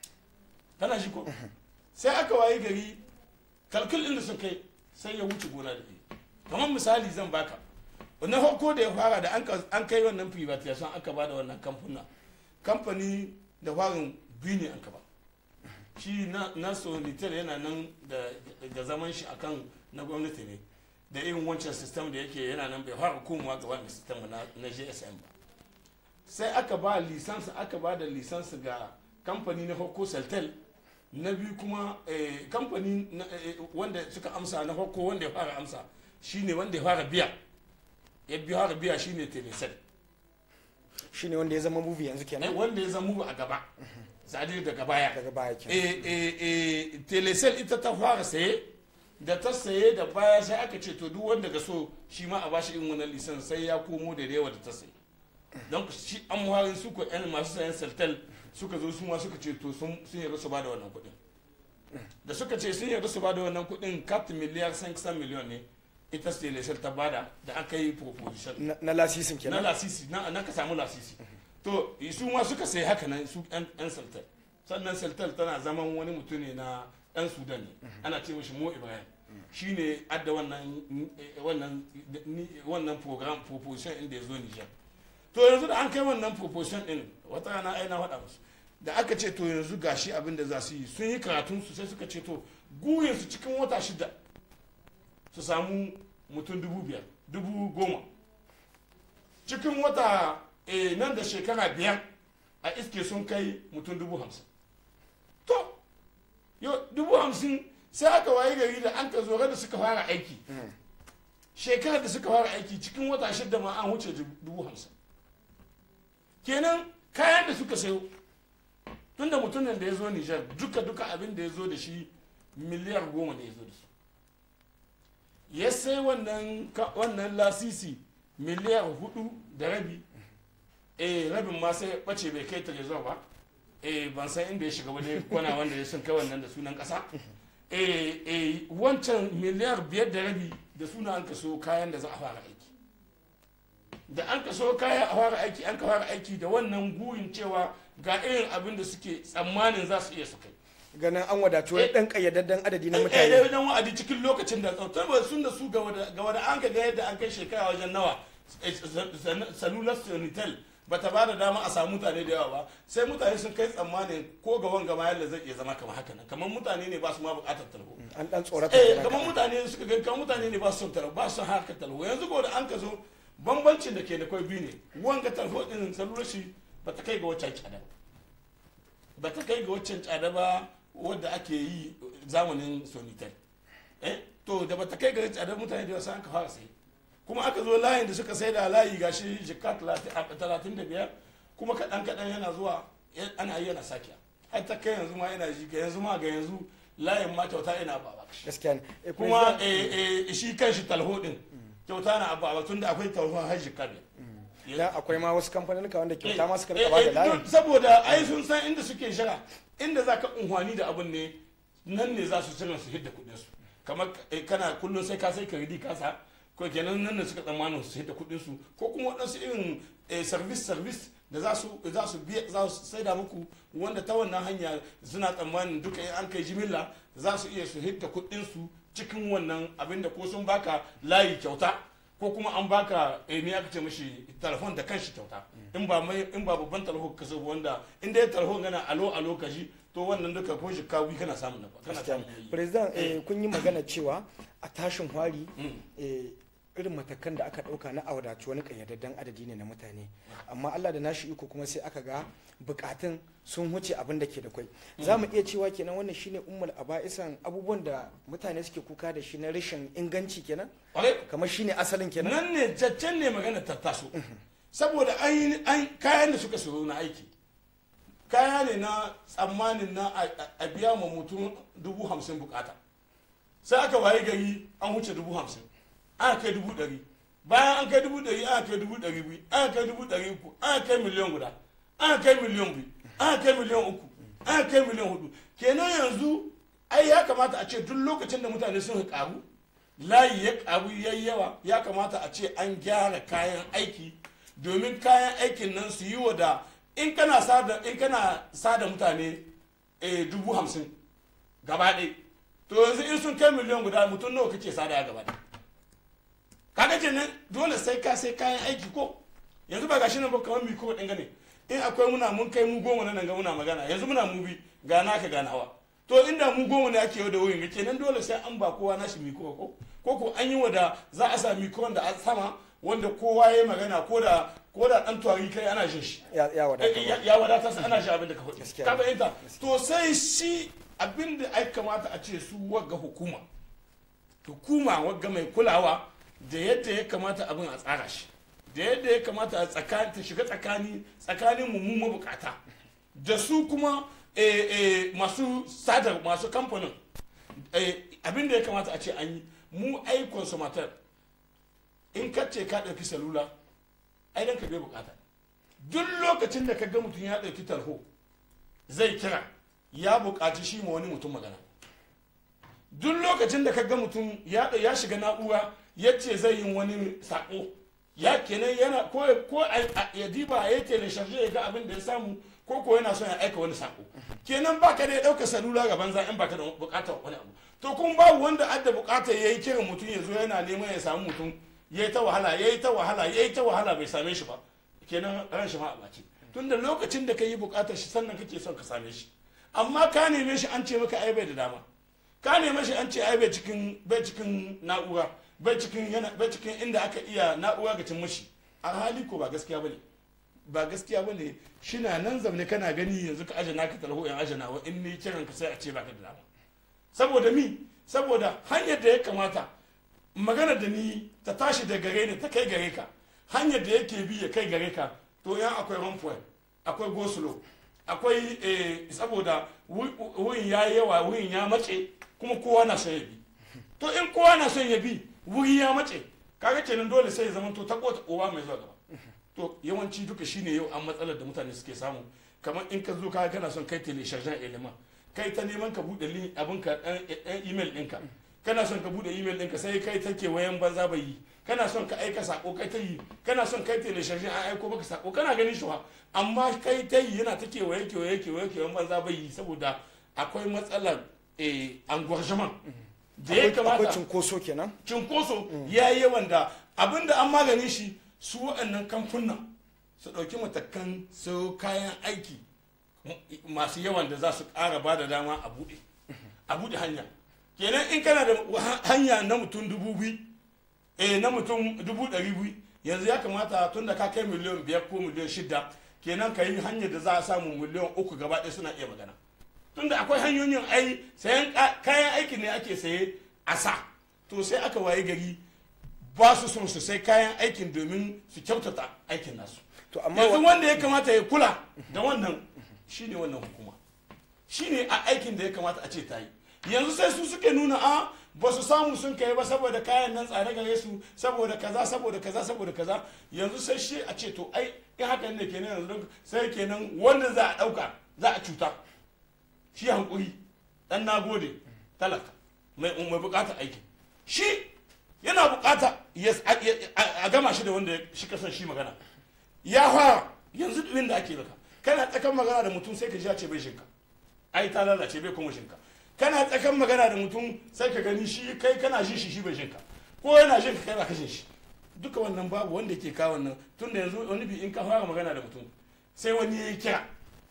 kana shi ko sai aka waye gari kalkul ɗin da sun kai sai ya wuce gona da iri kamar misali zan baka na farko da ya fara da an ka- an kai wannan privatization aka ba da wannan kamfuna kamfani da farin biyu ne an ka ba shi na na solitar yana nan da da zaman shi akan na gwamnati ne da irin wancan system da yake yana nan bai fara komawa ga wannan system na na GSM ba sai aka ba lisansi aka ba da lisansi ga kamfani na farko Celtel na biyu kuma eh, kamfani na- eh, wanda suka amsa na farko wanda ya fara amsa shine wanda ya fara biya ya biya fara biya shine Telecel shine wanda ya zama movie yanzu Eh, kenan wanda ya zama a gaba zadiri daga baya daga baya kenan eh, eh, eh, telecel ita ta fara saye da ta saye da baya sai aka ce to duk wanda ga so shi ma a bashi irin wannan lisan sai ya komo da yawa da ta saye don shi an muharin su ko yan masu sayan saltal suka zo su ma suka ce to sun yarda su ba da wannan kuɗin da suka ce sun yarda su ba da wannan kuɗin kat miliyar 500 miliyon ne ita stelesel ta bada da aka yi proposition na na lasisin na kenan lasisi na na ka samu lasisi to su ma suka sai haka nan su yan yan saltal sannan saltal tana zaman wani mutum ne na dan sudan ne ana ce mishi mo ibrahim shine adda wannan eh, wannan ni- wannan program proposition inda ya zo nijar to yanzu da an kai wannan proposition din wata rana ai na faɗa musu da aka ce to yanzu gashi abin da za su yi sun yi karatun su sai suka ce to gurin su cikin wata shida su samu mutum dubu biyar dubu goma cikin wata eh, nan da shekara biyar a iske sun kai mutum dubu hamsin to yo dubu hamsin sai aka waye gari da an ka zo da suka fara aiki shekarar da suka fara aiki cikin wata shida ma an wuce dubu hamsin kenan kayan da suka sayo tunda mutumin da ya zo nijar duka duka abin da ya zo da shi miliyar goma da ya zo da su ya sai wannan ka- wannan lasisi miliyar hudu da rabi eh rabin ma sai bace bai kai trezor ba eh ban san inda ya shiga wani kwana wanda ya sun kai wannan da sunan kasa eh eh wancan miliyar biyar da rabi da suna an kaso kayan da za a fara aiki da an kaso kayan a fara aiki an ka fara aiki da wannan gurin cewa ga irin abin da suke tsammanin za su iya su kai ganin an wadatu wani Eh. dan kayyadadden adadi na eh mutane wajen wa'adi cikin lokacin da tsautar ba sun da su ga wada an ga yadda an kai shekara wajen nawa salular sonitel ba ta ba da dama a samu mutane da yawa ba sai mutane sun kai tsammanin ko ga wanga ma yadda zai iya zama kamar haka nan kamar mutane ne ba su ma bukatar talho an dan tsorata eh kenan kamar kaɗan. mutane suka ga kamar mutane ne ba su son talho ba su son harkar talho yanzu ko da an ka zo bambancin da ke da kwai biyu ne wanga talho din salular shi ba ta kai ga waccan tsada ba ba ta kai ga waccan tsada ba wadda ake yi zamanin sonitel eh to da ba ta kai ga tsada mutane da wasu an ka fara sai kuma aka zo layin da suka sai da layi gashi jika talatin da biyar kuma kaɗan kaɗan yana zuwa ya- ana yi yana sakiya har ta kai yanzu ma yana ji ga yanzu ma ga yanzu layin ma kyauta yana ba ba gaskiya ne Eh, kuma president- eh, eh, shi kan shi talho din kyauta na abu a tun da akwai talho har jika biyar dan akwai ma wasu kamfanin wanda kyauta ma suka Eh, rika ba da eh, layin don- saboda ai sun san inda suke shira inda za ka unhwani da abin ne nan ne za su shirin su hidda kudin su kamar eh, kana kullum sai ka sai ka ridi kasa ko kenan nan ne suka tsammanin su hidda kudin su ko kuma waɗansu irin eh, service service da za su za su biya za su saida muku wanda ta wannan hanya suna tsammanin duka in an kai jimilla za su iya su hidda kudin su cikin wannan abinda ko sun baka layi kyauta ko kuma an baka eh, me aka ce mashi telefon da kanshi kyauta in ba mai in ba babban telefon ka so wanda in dai telefon gana alo alo ka ji to wannan duka ko shi kawi kana samun nafa kana gaskiya samun ne yayi. president eh, kun yi magana cewa a tashin hwari Mm. eh, irin matakan da aka dauka na awadaci wani kayyadadden adadi ne na mutane amma Allah da nashi iko kuma sai aka ga bukatun sun huce abin da ke da kwai za mu iya cewa kenan wannan shine ummul aba'isan abubuwan da mutane suke kuka da shi na rashin inganci kenan Kwarai, kamar shine asalin kenan nan ne jaccen ne magana ta taso saboda an yi- an kayan da suka sayo na aiki kaya ne na tsammanin na a- a- a biya ma mutum dubu hamsin bukata sai aka waye gari an wuce dubu hamsin aka kai dubu ɗari bayan an kai dubu ɗari aka kai dubu ɗari biyu aka kai dubu ɗari uku aka kai miliyan guda aka kai miliyan biyu aka kai miliyan uku aka kai miliyan hudu kenan yanzu ai ya kamata a ce duk lokacin da mutane sun karu layi ya karu ya yawa ya kamata a ce an gyara kayan aiki domin kayan aikin nan su yi wa da in kana sada in kana sada mutane eh, dubu hamsin gaba ɗaya to yanzu in sun kai miliyan guda mutum nawa kake sada ya gaba ɗaya kaga kenan dole sai ka sai kayan aiki ko yanzu ba gashi nan ba kamar miko ɗin gane in akwai muna mun kai mu goma nan ga muna magana yanzu muna mu bi ga naka ga nawa to inda mu goma ne ake yau da wurin kenan dole sai an ba kowa nashi miko ko ko ko an yi wa da za a sa miko wanda a sama wanda kowa ya yi magana ko da ko da dan tuwari kai ana jin shi ya ya wadata Eh, ya ya wadata sai ana shi abin da ka faɗi Gaskiya ka ne. fahimta to sai shi abin da ai kamata a ce su wagga hukuma hukuma wagga mai kulawa da yadda ya kamata abin a tsara shi da yadda ya kamata a tsakani ta shiga tsakani tsakanin mu mu mabukata da su kuma eh, eh, masu sadar masu kamfanin abin da ya kamata a ce an yi mu ai consumateur in ka ce ka ɗauki salula ai dan ka bai bukata duk lokacin da ka ga mutum ya ɗauki tarho zai kira ya buƙaci shi ma wani mutum magana duk lokacin da ka ga mutum ya ya shiga na'ura ya ce zai yi wani sako ya kenan yana ko ko ya diba ya tele sharje ya ga abin da ya samu ko ko yana son ya aika wani sako kenan baka da ya ɗauka salula ga banza in baka da buƙatar wani abu to kun babu wanda adda buƙatar yayi kiran mutum ya zo yana neman ya samu mutum yayi ta wahala yayi ta wahala yayi ta wahala bai same shi ba kenan ran shi ma a bace tunda lokacin da ka yi buƙatar shi sannan kake son ka same shi amma ka neme shi an ce maka ai bai da dama ka neme shi an ce ai bai cikin bai cikin na'ura bai cikin yana bai cikin inda aka iya na'ura ga cin mashi alhali ko ba gaskiya bane ba gaskiya bane shina nan zamne kana gani yanzu ka aje naka talho in aje nawa in ni kiran ka sai a ce baka da dama saboda mi saboda hanyar da ya kamata magana da ni ta tashi da gare ni ta kai gare ka hanyar da yake bi ya kai gare ka to yan akwai ramfuwa akwai gosulo akwai saboda wurin ya yi yawa wurin ya mace kuma kowa na son ya bi to in kowa na son ya bi wuri ya mace kaga kenan dole sai ya zama to ta kota uwa mai zuwa gaba to yawanci duka shine yau an matsalar da mutane suke samu kamar in ka zo ka kana son kai telesharjan element kai ta neman ka bude link abin ka dan email ɗinka kana son ka bude email ɗinka sai kai ta kewayen banza bai yi kana son ka aika sako kai ta yi kana son kai telesharjan an aiko maka sako kana ganin shi amma kai ta yi yana ta kewaye kewaye kewaye kewayen banza bai yi saboda akwai matsalar engorgement da ya kamata akwai cinkoso kenan cinkoso ya yi yawan da abinda an magani shi su waɗannan kamfunan su ɗauki matakan su kayan aiki masu yawan da za su ƙara ba da dama a buɗe a buɗe hanya kenan in kana da hanya na mutum dubu biyu eh na mutum dubu ɗari biyu yanzu ya kamata tun da ka kai miliyan biyar ko miliyan shida kenan ka yi hanyar da za a samu miliyan uku gaba ɗaya suna iya magana tun da akwai hanyoyin ai sayan kayan aiki ne ake saye a sa to sai aka waye gari ba su son su sai kayan aikin domin su kyautata aikin nasu to amma yanzu wanda ya kamata ya kula da wannan shine wannan hukuma shine a aikin da ya kamata a ce ta yi yanzu sai su suke nuna a ba su samu sun kai ba saboda kayan nan tsare gare su saboda kaza saboda kaza saboda kaza yanzu sai shi a ce to ai in haka ne kenan yanzu sai kenan wanda za a dauka za a cuta shi hankuri dan nagode talaka mai mai bukata aiki shi yana bukata a gama shi da wanda shi kasan shi magana ya fara yanzu ɗin da ake baka kana tsakan magana da mutum sai ka ji ce bai shinka ai ta lalace bai kuma shinka kana tsakan magana da mutum sai ka gani shi kai kana shi shi shi bai shinka ko yana shin ka kai ba kashin shi duka wannan babu wanda ke kawo wannan tunda yanzu wani bi in ka fara magana da mutum sai wani ya yi kira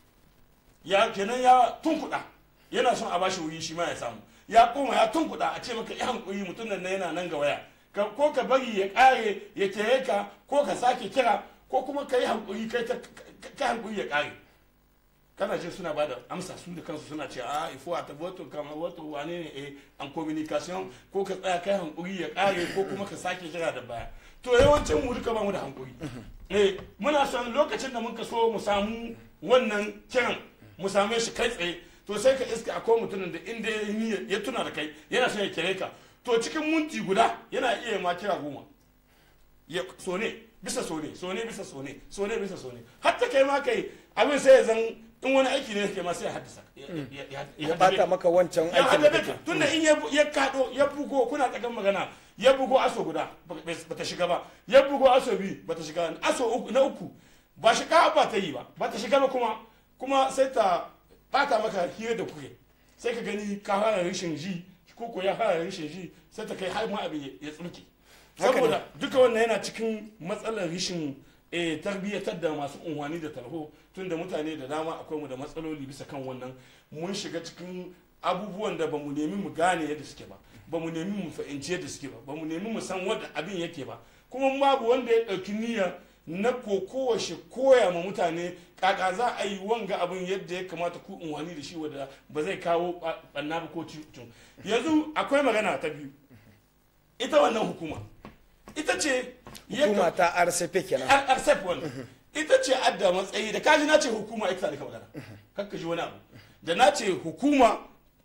ya kenan ya tunkuɗa yana son a bashi wuri shi ma ya samu ya koma ya tunkuɗa a ce maka ya hankuri mutum nan yana nan ga waya ko ka bari ya ƙare ya kere ka ko ka sake kira ko kuma ka yi hankuri kai ka hankuri ya ƙare kana jin suna bada amsa su da kansu suna ce a ifo a tabbatar kama wato wane ne eh an communication ko ka tsaya kai hankuri ya ƙare ko kuma ka sake kira da baya to yawancin mu duka ba mu da hankuri eh muna son lokacin da muka so mu samu wannan kiran mu same shi kai tsaye to sai ka iska akwai mutumin da inda ya tuna da kai yana son ya kire ka to cikin minti guda yana iya ma kira goma ya so ne bisa so ne so ne bisa so ne so ne bisa so ne hatta kai ma kai abin sai ya zan in wani aiki ne ke ma sai ya haddasa ya bata maka wancan ya aikin da haddasa kake tunda in ya kado ya bugo kuna tsakan magana ya bugo aso guda bata shiga ba ya bugo aso biyu bata shiga aso uku na uku ba shiga ba ta yi ba bata shiga ba kuma kuma sai ta bata maka hira da kuke sai ka gani ka fara rashin ji ko ko ya fara rashin ji sai ta kai har ma abin ya tsurke Haka ne. saboda duka wannan yana cikin matsalar rashin eh, tarbiyyatar da masu unhwani da tarho tunda mutane da dama akwai mu da matsaloli bisa kan wannan mun shiga cikin abubuwan da ba mu nemi mu gane yadda suke ba ba mu nemi mu fahimci yadda suke ba ba mu nemi mu san wanda abin yake ba kuma babu wanda ya ɗauki niyya na kokowa shi koya ma mutane kaka za a yi wanga abin yadda ya kamata ku unhwani da shi wadda ba zai kawo ɓanna ba ko cikin yanzu akwai magana ta biyu ita wannan hukuma ita ce ya hukuma ta RCP kenan accept wannan ita ce adda matsayi da kaji na ce hukuma ita da ka magana kakka ji wani abu da na ce hukuma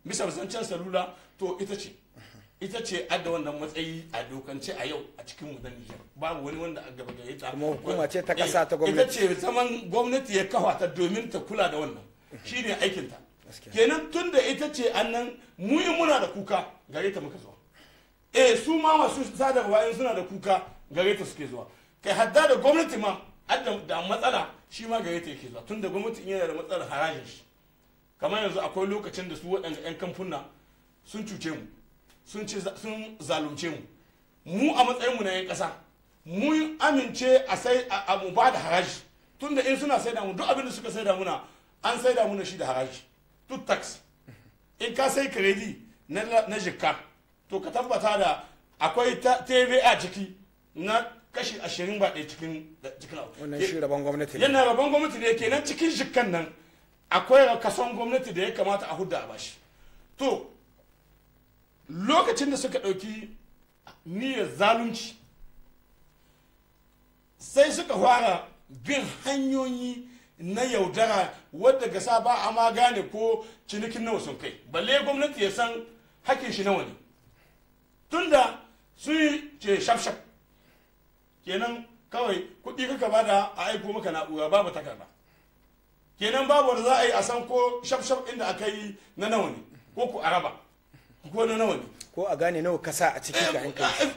bisa zancen salula to ita ce ita ce adda wannan matsayi a dokance a yau a cikin mu na Nijar babu wani wanda a gaba gare ta Kuma hukuma ce ta ƙasa Eh, ta gwamnati. ita ce zaman gwamnati ya kafa ta domin ta kula da wannan shine aikin ta Gaskiya. kenan tun da ita ce annan mu in muna da kuka gare ta muka zuwa eh su ma masu sadarwa in suna da kuka gare ta suke zuwa kai hadda da gwamnati ma adda da matsala shi ma gare ta yake zuwa tun da gwamnati in yana da matsalar harajin shi kamar yanzu akwai lokacin da su waɗanda 'yan kamfuna sun cuce mu sun ci sun zalunce mu mu a matsayinmu na 'yan ƙasa mun amince a sai a a mu ba da haraji tun da in suna saida mu duk abin da suka saida muna an saida muna shi da haraji duk tax in ka sai kredi na na jikka to ka tabbata da akwai ta tva ciki na kashi ashirin ba ɗaya cikin cikin abu. wannan shi rabon gwamnati ne yana rabon gwamnati ne kenan cikin jikkan nan akwai kason gwamnati da ya kamata a hudda a bashi to lokacin da suka ɗauki niyyar zalunci sai suka fara bin hanyoyi na yaudara wadda gasa ba a ma gane ko cinikin nawa sun kai balle gwamnati ya san hakin shi nawa ne tunda sun yi ce shaf-shaf kenan kawai kuɗi kaka bada a aiko maka na'ura babu takarda kenan babu wanda za a yi a san ko shaf-shaf inda aka yi na nawa ne ko ku araba ko na nawa ne ko a gane nawa kasa a ciki ga kai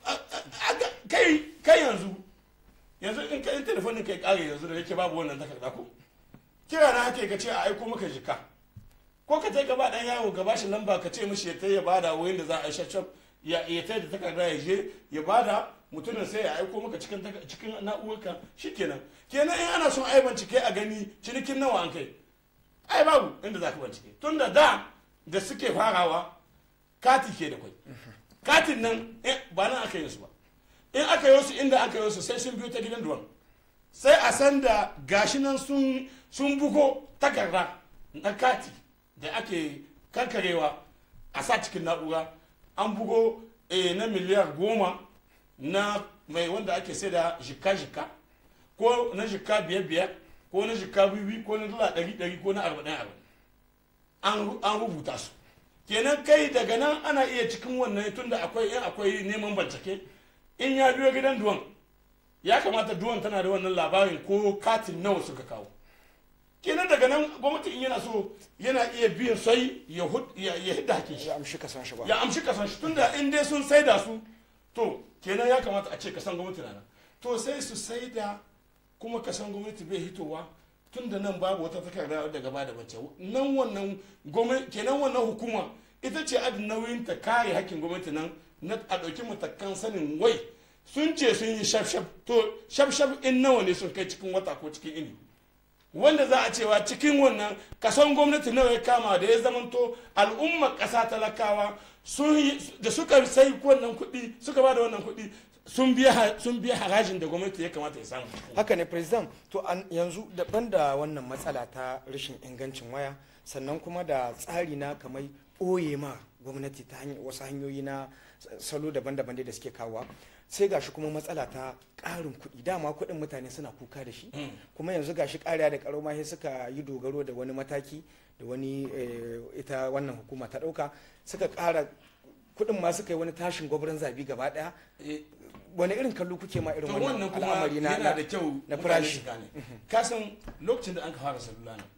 kai kai yanzu yanzu in ka in telefonin kai kare yanzu da yake babu wannan takarda ko kira na hake ka ce a aiko maka jika ko ka tai gaba dan yawo gaba shi lamba ka ce mishi ya tai ya bada wurin da za a yi shaf ya ya tai da takarda ya je ya bada mutumin sai ya aiko maka cikin taka- cikin na'urarka shikenan kenan in ana son ai bincike a gani cinikin nawa an kai ai babu inda za ka bincike tunda da da suke farawa kati ke da kwai katin nan eh, ba nan aka yi su ba in aka yi su inda aka yi su sai sun biyo ta gidan duwan sai a san da gashi nan sun sun bugo takarda na kati da ake kankarewa a sa cikin na'ura an bugo eh, na miliyar goma na mai wanda ake sai da jika-jika ko na jika biyar-biyar ko na jika bibi ko na dala ɗari-ɗari ko na arba'in-arba'in an an rubuta su kenan kai daga nan ana iya cikin wannan tunda akwai in akwai neman bincike in ya biyo gidan duwan ya kamata duwan tana da wannan labarin ko katin nawa suka kawo kenan daga nan gwamnati in yana so yana iya biyan sai ya hud- ya ya hidda hakin shi ya amshi kasan shi ba ya amshi kasan shi tunda in dai sun saida su to kenan ya kamata a ce kasan gwamnati na nan to sai su saida kuma kasan gwamnati bai hitowa tunda nan babu wata takarda wadda gaba da bace nan wannan gwamnati kenan wannan hukuma ita ce adin nauyin ta kare hakkin gwamnati nan na a ɗauki matakan sanin wai sun ce sun yi shaf-shaf to shaf-shaf in nawa ne sun kai cikin wata ko cikin ini wanda za a cewa cikin wannan kason gwamnati nawa ya kama da ya zamanto al'ummar ƙasa talakawa sun yi da suka sai wannan kuɗi suka ba da wannan kuɗi sun biya ha- sun biya harajin da gwamnati ya kamata ya samu haka ne president to an yanzu daban da wannan matsala ta rashin ingancin waya sannan kuma da tsari na kamar ɓoye ma gwamnati ta hanyar wasu hanyoyi na salo daban-daban dai da suke kawowa sai gashi kuma matsala ta ƙarin kuɗi dama kuɗin mutane suna kuka da shi kuma yanzu gashi ƙariya da ƙaro ma sai suka yi dogaro da wani mataki da wani eh, ita wannan hukuma ta ɗauka suka ƙara kuɗin ma suka yi wani tashin gwabrin zabi gaba ɗaya Eh, wani irin kallo kuke ma irin to wannan wannan kuma al'amari na yana da kyau na mutane farashi su gane ka san lokacin da an ka fara salula nan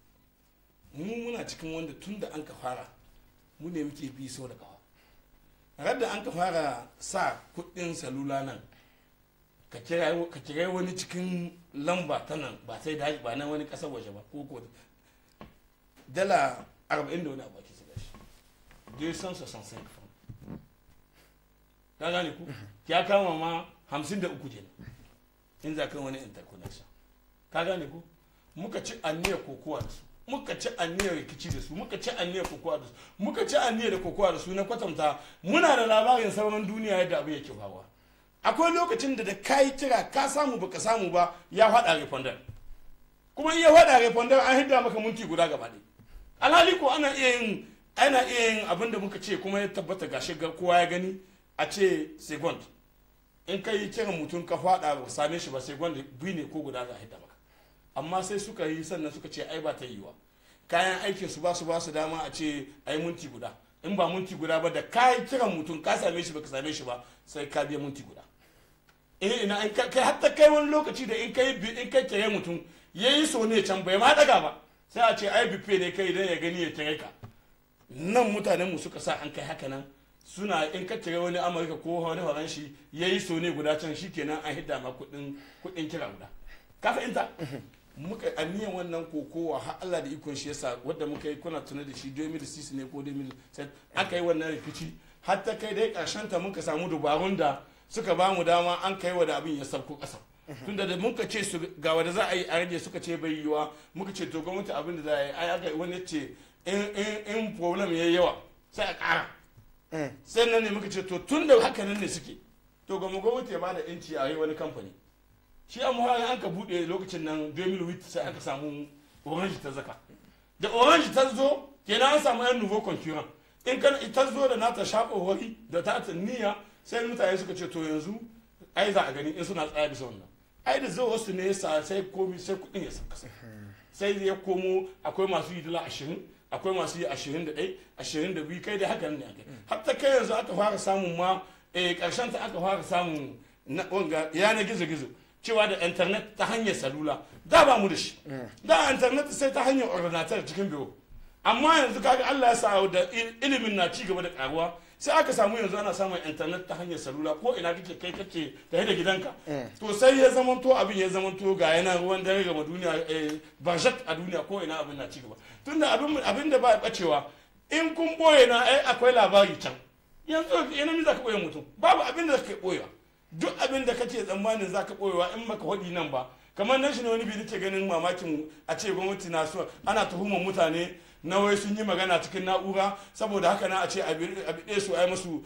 mu muna cikin wanda tun da an ka fara mu ne muke bi sau da kawa radda an ka fara sa kuɗin salula nan ka kira ka kira wani cikin lamba ta nan ba sai da ba na wani ƙasar waje ba ko ko dala 40 da wani abu ake shiga shi 265 francs ka gane ku ya kama ma hamsin da uku kenan in za ka wani interconnection ka gane ku muka ci aniyar kokowa da su muka ci aniyar rikici da su muka ci aniyar kokowa da su muka ci aniyar da kokowa da su na kwatanta muna da labarin sauran duniya yadda abu yake faruwa akwai lokacin da da ka yi kira ka samu baka samu ba ya faɗa refondar kuma in ya faɗa refondar an hidda maka minti guda gaba ɗaya alhali ko ana iya yin ana iya yin abin da muka ce kuma ya tabbata gashi ga kowa ya gani a ce second in ka yi kiran mutum ka faɗa ba same shi ba second biyu ne ko guda za a hidda maka amma sai suka yi sannan suka ce ai ba ta yiwa kayan aikin su ba su ba su dama a ce a yi minti guda in ba minti guda ba da kayan kiran mutum ka same shi baka same shi ba sai ka biya minti guda eh ina in kai hatta kai wani lokaci da in kai in kai kire mutum yayi so ne can bai ma daga ba sai a ce ai bife ne kai dan ya gani ya kire ka nan mutanen mu suka sa an kai haka nan suna in ka kire wani amurka ko wani horon shi yayi so ne guda can shikenan an hidda ma kudin kudin kira guda ka fahimta muka aniyan wannan kokowa har Allah da ikon shi yasa wadda muka yi kuna tuna da shi 2006 ne ko 2007 aka yi wannan rikici har ta kai dai karshen ta muka samu dubarun da suka ba mu dama an kai wa da abin ya sauko kasa tunda da muka ce su ga wanda za a yi a rage suka ce bai yiwa muka ce to gwamnati abin da za a yi ai aka wani ce in in in problem yayi yawa sai a kara sai nan ne muka ce to tun da haka nan ne suke to ga gwamnati ya bada inci a yi wani kamfani shi an muhari an ka bude lokacin nan 2008 sai aka samu orange ta zaka da orange ta zo kenan an samu yan nouveau concurrent in kan ita zo da nata shaƙowari da ta niyya sai mutane suka ce to yanzu ai za a gani in suna tsaya bisa wannan ai da zuwa wasu ne sa sai komi sai kuɗin ya sauka sai ya komo akwai masu yi dala ashirin akwai masu yi ashirin da ɗai ashirin da biyu kai da haka ne ake hatta kai yanzu aka fara samun ma ƙarshen ta aka fara samun wanga yanar gizo-gizo cewa da internet ta hanyar salula da ba mu da shi da internet sai ta hanyar ordinatar cikin biro amma yanzu kaga Allah ya sa da ilimin na ci gaba da karuwa sai aka samu yanzu ana samun internet ta hanyar salula ko ina kake kai kake tare da gidanka to sai ya zamanto abin ya zamanto ga yana ruwan dare ga duniya barjat a duniya ko ina abin na ci gaba tunda abin abin da ba ya bacewa in kun boye na ai akwai labari can yanzu ina mi za ka boye mutum babu abin da kake boyewa duk abin da kake tsammanin za ka boyewa in maka hodi nan ba kamar nan shi ne wani bi nake ganin mamakin a ce gwamnati na so ana tuhumar mutane na wai sun yi magana cikin na'ura saboda haka na a ce a biɗe su a yi musu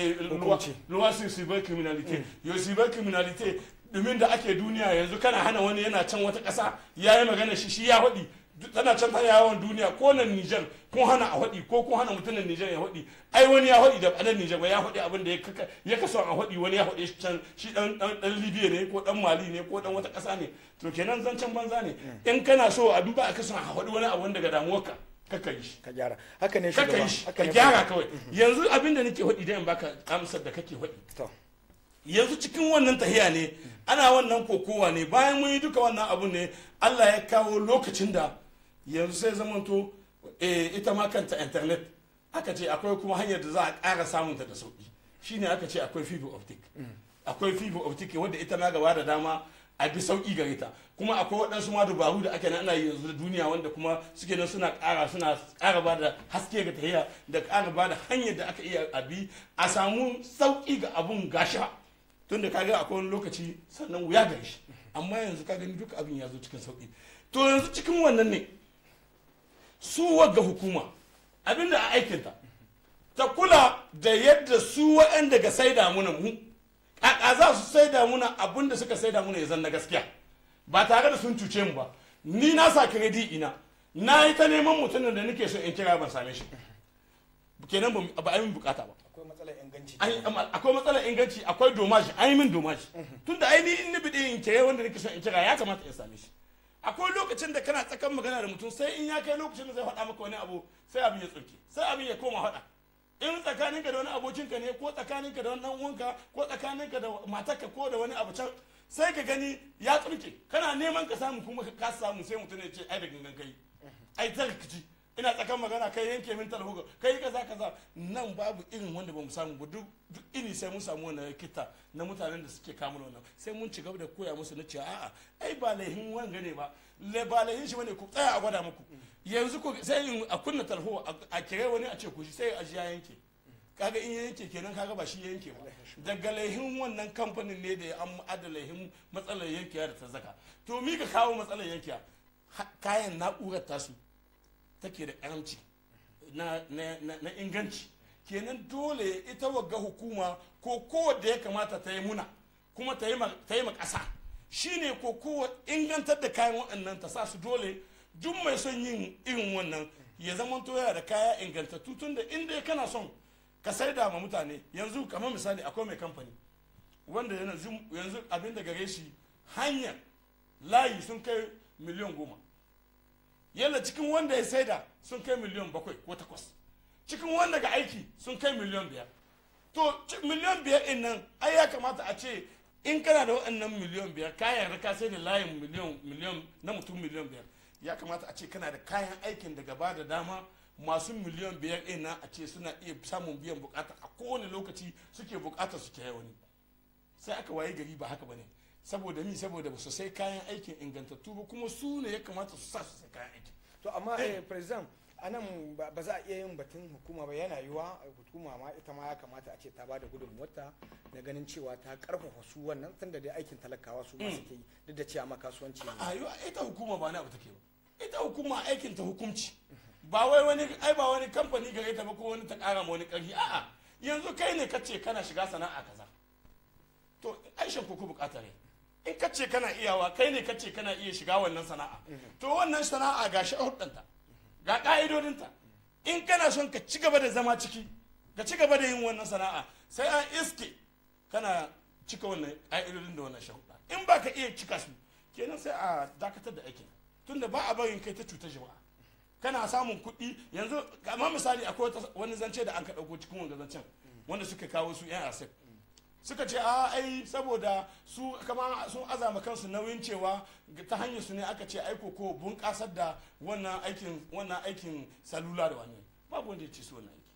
luwa su cyber criminality yau cyber criminality domin da ake duniya yanzu kana hana wani yana can wata ƙasa ya yi magana shi shi ya haɗi tana can tana yawon duniya ko nan Nijar kun hana a haɗi ko kun hana mutumin Nijar ya haɗi ai wani ya haɗi da ɗan Nijar ba ya haɗi abin da ya kaso a haɗi wani ya haɗi can shi ɗan ɗan Libya ne ko ɗan Mali ne ko ɗan wata ƙasa ne to kenan zancen banza ne in kana so abin ba a kaso a haɗi wani abu daga damuwarka kaka yi shi ka gyara haka ne kaka shugaba yi shi haka ka ne gyara kawai yanzu abin da nake haɗi da in baka amsar da kake haɗi to yanzu cikin wannan tahiya ne ana wannan kokowa ne bayan mun yi duka wannan abu ne Allah ya kawo lokacin da yanzu sai zamanto eh, ita ma kanta internet aka ce akwai kuma hanyar da za a ƙara samunta da sauƙi shine aka ce akwai fiber optic akwai fiber optic wadda ita ma gaba da dama a bi sauƙi gare ta kuma akwai waɗansu ma dubaru da ake nan ana yi yanzu da duniya wanda kuma suke nan suna ƙara suna ƙara ba da haske ga tahiya da ƙara ba da hanyar da aka iya a bi a samu sauƙi ga abun gasha tunda kaga akwai wani lokaci sannan wuya gare shi amma yanzu ka gani duka abin ya zo cikin sauƙi to yanzu cikin wannan ne su wagga hukuma abinda a aikinta ta kula da yadda su waɗanda ga saida muna mu a za su saida muna abin da suka saida muna ya zan na gaskiya ba tare da sun cuce mu ba ni na sa kiredi ina na yi ta neman mutumin da nake so in kira ban same shi kenan ba a yi min bukata ba akwai matsalar inganci Ai, amma akwai matsalar inganci akwai domaji an yi min domaji tunda ai ni in ni bidi in kire wanda nake so in kira ya kamata in same shi akwai lokacin da kana tsakan magana da mutum sai in ya kai lokacin da zai faɗa maka wani abu sai abin ya tsurke sai abin ya koma faɗa in tsakaninka da wani abokinka ne ko tsakaninka da wani ɗan uwanka ko tsakaninka da matarka ko da wani abu can sai ka gani ya tsurke kana neman ka samu kuma ka kasa samu sai mutum ya ce ai da gangan kai ai ta rikici ina tsakan magana kai yanke min talhuga kai kaza kaza nan babu irin wanda bamu samu ba duk duk ini sai mun samu wannan kita na mutanen da suke kama wannan sai mun ci gaba da koya musu na cewa a'a ai ba laihin wanga ne ba le ba laihin shi bane ku tsaya a gwada muku yanzu ku sai in a kunna talho a kire wani a ce ku shi sai a ji ya yanke kaga in ya yanke kenan kaga ba shi ya yanke ba daga laihin wannan kamfanin ne da ya an ada laihin matsalar yankewa da ta zaka to mi ka kawo matsalar yankewa Ha- kayan na'urar tasu take da karamci na, na, na, na inganci kenan dole ita wagga hukuma ko kowadda ya kamata ta yi muna kuma ta yi ma ta yi ma ƙasa shine ko kowa ingantar da kayan waɗannan ta sa su dole duk mai son yin irin wannan ya zama yana da kaya ingantattu tun da inda kana son ka saida ma mutane yanzu kamar misali akwai mai kamfani wanda yanzu yanzu abin da gare shi hanyar layi sun kai miliyan goma yalla cikin wanda ya saida sun kai miliyan bakwai ko takwas cikin wanda ga aiki sun kai miliyan biyar to ci- miliyan biyar in nan ai ya kamata a ce in kana da waɗannan miliyan biyar kayan raka sai da layin miliyan miliyan na mutum miliyan biyar ya kamata a ce kana da kayan aikin da gaba da dama masu miliyan biyar ɗin nan a ce suna iya samun biyan bukata a kowane lokaci suke bukata su ke wani sai aka waye gari ba haka bane saboda mi saboda ba su sai kayan aikin ingantattu ba kuma su ne ya kamata su sa su sai kayan aikin to amma eh president anan ba ba za a iya yin batun hukuma ba yana yiwa eh, hukuma ma ita ma ya kamata a ce ta bada gudunmuwarta na ganin cewa ta karfafa su wannan tunda dai aikin talakawa su ma suke yi duk da cewa ma kasuwanci ne a yi ita hukuma ba na abu take ba ita hukuma aikin ta hukunci ba wai wani ai ba wani kamfani gare ta ba ko wani ta kara ma wani karfi a'a yanzu kai ne kace kana shiga sana'a kaza to aishan ko ku bukata ne in kace kana iyawa kai ne kace kana iya shiga wannan sana'a to wannan sana'a ga sharuɗanta ga ka'idodinta in kana son ka ci gaba da zama ciki ka ci gaba da yin wannan sana'a sai an iske kana cika wannan ƙa'idodin da wannan sharuɗa in ba ka iya cika su kenan sai a dakatar da aikin tunda ba a barin kai ta cutar jama'a kana samun kuɗi yanzu kamar misali akwai wata- wani zance da an ka ɗauko cikin wanga zancen wanda suka kawo su yan asek suka ce a ai saboda su kama sun azama kansu nauyin cewa ta hanyar su ne aka ce aiko ko bunƙasar da wannan aikin wannan aikin salula da wani babu wanda ya ce su wannan aiki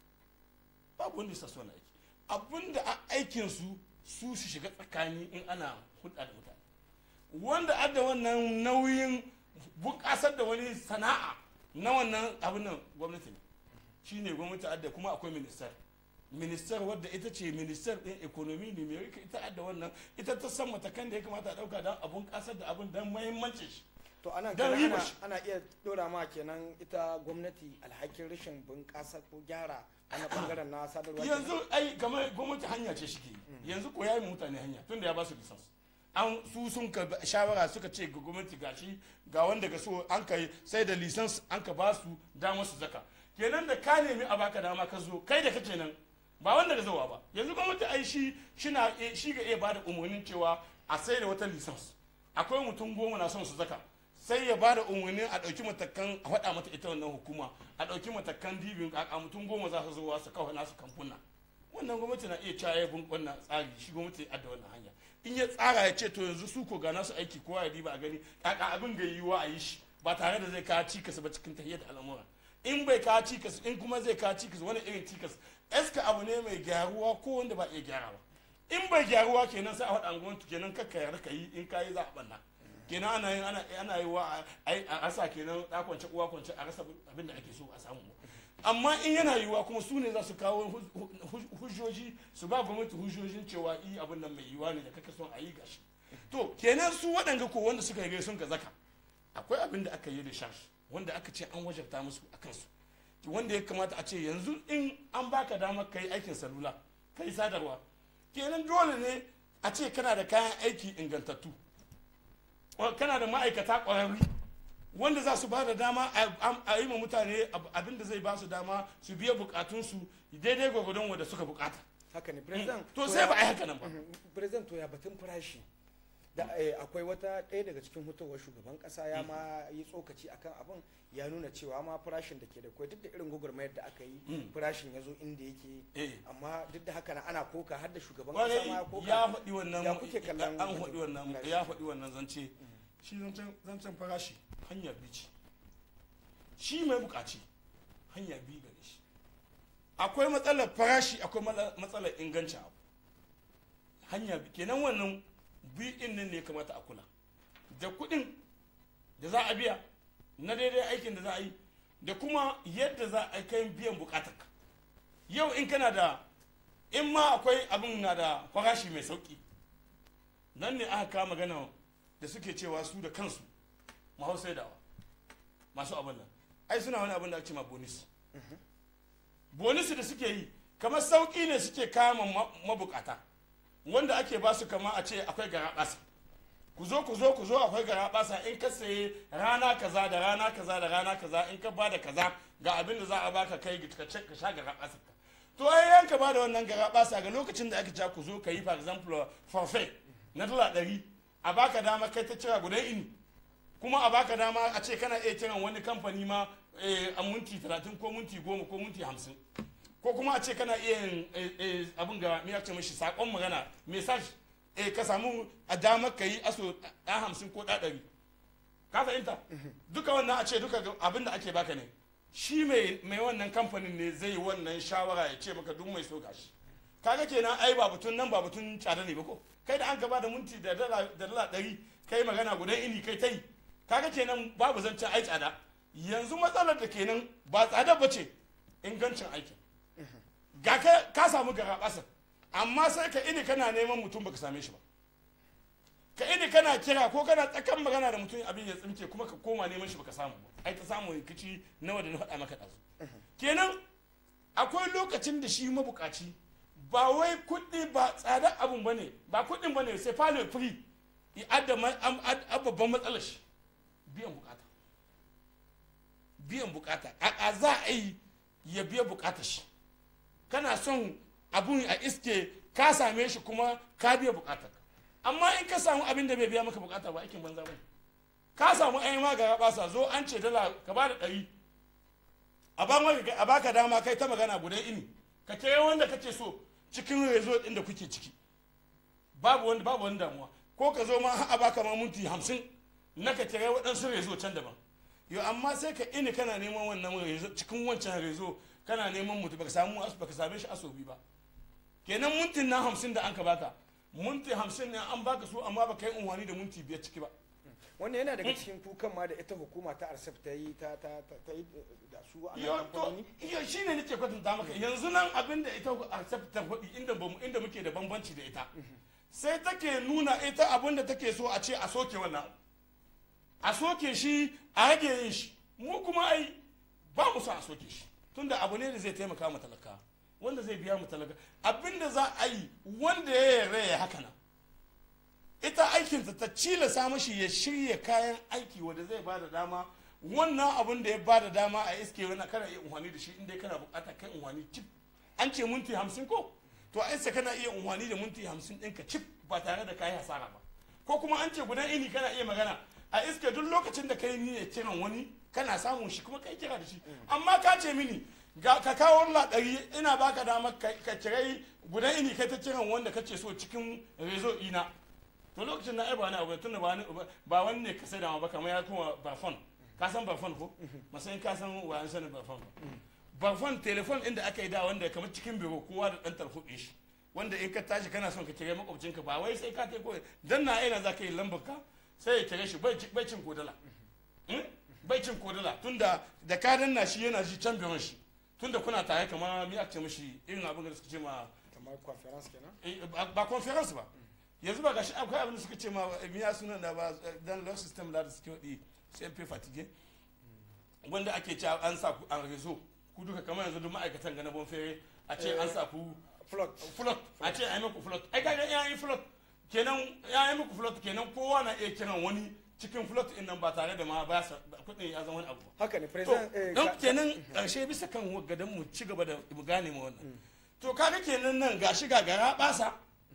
babu wanda ya sa su wannan aiki abinda a aikin su su su shiga tsakani in ana hulɗa da mutane wanda adda wannan nauyin bunƙasar da wani sana'a na wannan abin nan gwamnati ne shine gwamnati adda kuma akwai ministar ministar wadda ita ce ministar ɗin economy numeric ita adda wannan ita ta san matakan da ya kamata a ɗauka don abun ƙasar da abin don muhimmancin shi to ana Dan kenan riba ana, shi. ana iya dora ma kenan ita gwamnati alhakin rashin bunƙasa ko gyara ana bangaren na sadarwa kenan? yanzu ai kamar gwamnati hanya ce shi ke yi yanzu ko ya yi mutane hanya tun da ya ba su lisans an su sun ka ba- shawara suka ce ga gwamnati gashi ga wanda ga so an ka yi sai da lisans an ka ba su dama su zaka kenan da ka nemi a baka dama ka zo kai da kake nan ba wanda ga zowa ba yanzu gwamnati ai shi shina eh, shi ga iya bada umarnin cewa a sai da wata lisans akwai mutum goma na son su zaka sai ya bada umarnin a ɗauki matakan a faɗa mata ita wannan hukuma a ɗauki matakan dibin a mutum goma za su zo su kawo nasu kamfuna wannan gwamnati na iya cewa ya bin wannan tsari shi gwamnati ya adda wannan hanya in ya tsara ya ce to yanzu su ko ga nasu aiki kowa ya diba a gani kaka abin ga yiwuwa a yi shi ba tare da zai kawo cikas ba cikin tahiyar da al'amura in bai kawo cikas in kuma zai kawo cikas wani irin cikas eska abu ne mai gyaruwa ko wanda ba iya gyarawa in bai gyaruwa kenan sai a faɗa gwamnati kenan kakka yarda ka yi in ka yi za a ɓanna kenan ana yin ana ana yi wa a rasa kenan da kwance uwa kwance a rasa abin da ake so a samu amma in yana yiwuwa kuma su ne za su kawo hu- hu- hujjoji su ba gwamnati hujjojin cewa i abin nan mai yiwuwa ne da kake son a yi gashi to kenan su waɗanda ko wanda suka yi sun ka zaka akwai abin da aka yi da shash wanda aka ce an wajabta musu a kansu wanda ya kamata a ce yanzu in an baka damar kai aikin salula kai sadarwa kenan dole ne a ce kana da kayan aiki ingantattu Wa- kana da ma'aikata ƙwararri wanda za su ba da dama a- a yi ma mutane ab- abin da zai ba su dama su biya bukatunsu daidai gwagwadon wanda suka bukata haka ne president to sai ba a yi haka nan ba Mhm. president to ya batun farashi da eh, akwai wata ɗaya daga cikin hutowar shugaban ƙasa ya ma yi tsokaci akan abin ya nuna cewa ma farashin da ke da kwai duk da irin gwagwarmayar da aka yi Mm. farashin ya zo inda yake Eh. amma duk da haka na ana koka har da shugaban ƙasa ma ya kwarai koka ya faɗi wannan ya kuke kallon an faɗi wannan farashi? ya faɗi wannan zance shi zancen zancen farashi hanya biyu ce shi mai bukaci hanya biyu gare shi akwai matsalar farashi akwai mala- matsalar ingancin abu hanya biyu kenan wannan biyu ɗin nan ne ya kamata a kula da kuɗin da za a biya na daidai aikin da za a yi da kuma yadda za a kai biyan bukatarka yau in kana da in ma akwai abin na da farashi mai sauki nan ne aka kama magana da suke cewa su da kansu mahau saidawa masu abin nan ai suna wani abin da ake ma bonus bonus da suke yi kamar sauki ne suke kama ma- mabukata wanda ake ba su kama a ce akwai gara basa ku zo ku zo ku zo akwai gara basa in ka saye rana kaza da rana kaza da rana kaza in ka bada kaza ga abin da za a baka kai ka ce- ka sha gara basa ka to ai yanka ba da wannan gara basa ga lokacin da aka ce ku zo ka yi for example forfait na dala ɗari a baka dama kai ta cira gudan ini kuma a baka dama a ce kana iya kiran wani kamfani ma eh, a minti 30 ko minti 10 ko minti 50 ko kuma a ce kana iya yin eh, eh, abin ga me ce mishi sakon magana message eh, ka samu a damar ka yi aso ɗa hamsin ko ɗa ɗari ka fahimta duka wannan a ce duka ga- abin da ake baka ne shi mai mai wannan kamfanin ne zai yi wannan shawara ya ce maka duk mai so gashi kaga kenan ai ba batun nan ba batun tsada ne ba ko kai da an gaba da minti da dala da dala ɗari kai magana gudan ini kai ta yi kaga kenan babu zancen ai tsada yanzu matsalar da kenan ba tsada ba ce ingancin aikin ga ka ka samu gara ƙasa amma sai ka ini kana neman mutum baka same shi ba ka ini kana kira ko kana tsakan magana da mutum abin ya tsinke kuma ka koma neman shi baka samu ba ai ta samu rikici nawa da na faɗa maka ɗazu kenan akwai lokacin da shi mabukaci ba wai kuɗi ba tsada abun bane ba kuɗin bane sai falo free i adda ma- am- ad- ad- babban matsalar shi biyan bukata biyan bukata a a za a yi ya biya bukatar shi kana son abun a iske ka same shi kuma ka biya bukatar amma in ka samu abin da bai biya maka bukata ba aikin banza bane ka samu ayi ma ga basa zo an ce dala ka ba da ɗari a ba maka a baka dama kai ta magana guda ini ka kira wanda kake so cikin rezo din da kuke ciki babu wanda babu wani damuwa ko ka zo ma har a baka ma minti hamsin na ka kira waɗansu rezo can daban yo amma sai ka ini kana neman wannan rezo cikin wancan rezo kana neman mutu baka samu asu baka same shi asobi ba kenan mintin na hamsin da an ka baka minti hamsin ne an baka su amma baka yi unwani da minti biyar ciki ba wannan yana daga cikin kukan ma da ita hukuma ta arsef ta yi ta ta ta ta yi da su a yo nan to kamfanoni yo shine nake kwatanta maka yanzu nan abin da ita accept ta faɗi inda bamu inda muke da bambanci da ita sai take nuna ita abin da take so a ce a soke wannan abu. a soke shi a rage yin shi mu kuma ai ba mu so a soke shi tunda abu ne da zai taimaka mu talaka wanda zai biya mu talaka abin da za a yi wanda ya yarda ya haka nan ita aikinta ta cilasa mashi ya shirya kayan aiki wanda zai ba da dama wannan abin da ya ba da dama a iske wani kana iya unhwani da shi inda kana bukata kai unhwani cip an ce minti hamsin ko to a iska kana iya unhwani da minti hamsin ɗinka cip ba tare da kayi hasara ba ko kuma an ce gudan ini kana iya magana a iska duk lokacin da kai niyyar kiran wani kana samun shi kuma kai kira da shi amma ka ce mini ga ka kawo ɗari ina baka dama ka ka kirai gudan ini kai ta kiran wanda kace so cikin rezo ina to lokacin na ai ba wani abu tunda ba wani ba wani ne ka sai da ma ba kamar ya kuma barfon ka san barfon ko masayin ka san wa an sani barfon ba barfon telefon inda aka yi da wanda kamar cikin biro kowa da dan tarhuɗe shi wanda in ka tashi kana son ka kire makwabcinka ba wai sai ka tai ko dan na ina za ka yi lambar ka sai ya kire shi bai ci- bai cin kodala Hmm? bai cin kodala tunda da ka danna shi yana ji can biron shi tunda kuna tare kamar mi ake ce mishi irin abin da suka ce ma kamar conference kenan Eh, ba ba conference ba yanzu ba gashi akwai abin da suka ce ma eh, miya sunan da ba eh, dan law system da suke wadi cmp fatigue wanda ake cewa an sa ku an rezo ku duka kamar yanzu duk ma'aikatan ga na bonfere a ce an sa ku flood float a ce ai muku float ai kaga ya yi float kenan ya yi muku float kenan kowa na iya kiran wani cikin float din nan ba tare da ma ba sa kudin ya zama wani abu ba haka ne to president eh, don ka- kenan ƙarshe bisa kan gadon mu ci gaba da mu gane mu wannan to kaga kenan nan gashi ga gara basa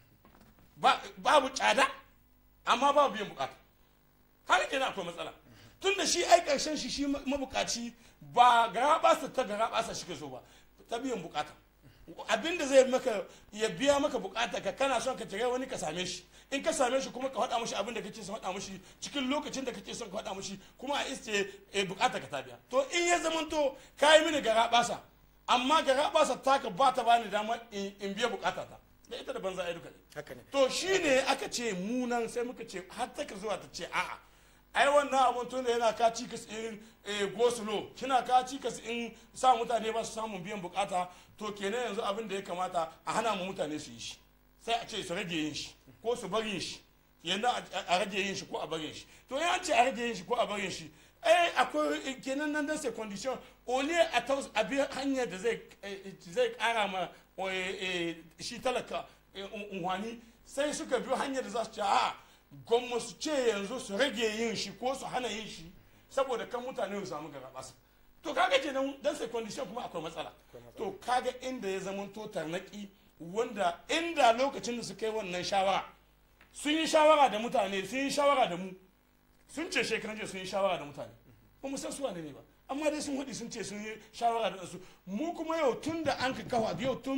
ba- babu tsada amma babu biyan bukata har kenan akwai matsala tun da shi ai ƙarshen shi shi mabukaci ba gara basa ta gara basa shi ke so ba ta biyan bukata abin da zai maka ya biya maka bukata ka kana son ka tare wani ka same shi in ka same shi kuma ka faɗa mishi abin da kake son faɗa mishi cikin lokacin da kake son ka faɗa mishi kuma a iske eh, bukata ka ta biya to in ya zamanto ka yi mini gara basa amma gara basa taka ba ta bani dama in in biya bukata ta da ita da banza ai duka ne haka ne to shi ne aka ce munan sai muka ce har ta ka zuwa ta ce a'a ai wannan abun tun da yana ka cikas in eh, go slow kina ka cikas in sa mutane ba su samun biyan bukata to kenan yanzu abin da ya kamata a hana mu mutane su yi shi sai a ce su rage yin shi ko su bari yin shi yanzu a- a rage yin shi ko a bari yin shi to ya ce a rage yin shi ko a bari yin shi eh akwai kenan nan da sai condition ole a taus a bi hanyar da zai eh, zai kara ma eh, eh, shi talaka eh, un- unhwani sai suka bi hanyar da za su ce a gwamma su ce yanzu su rage yin shi ko su hana yin shi saboda kan mutane su samu garabasa to kaga kenan dan sai condition kuma akwai matsala to kaga inda ya zama to tarnaki wanda inda lokacin da su kai wannan shawara sun yi shawara da mutane sun yi shawara da mu sun ce shekaran jiya sun yi shawara da mutane ba mu san su wane ne ba amma dai sun haɗi sun ce sun yi shawara da su mu kuma yau tun da an ka kawa yau tun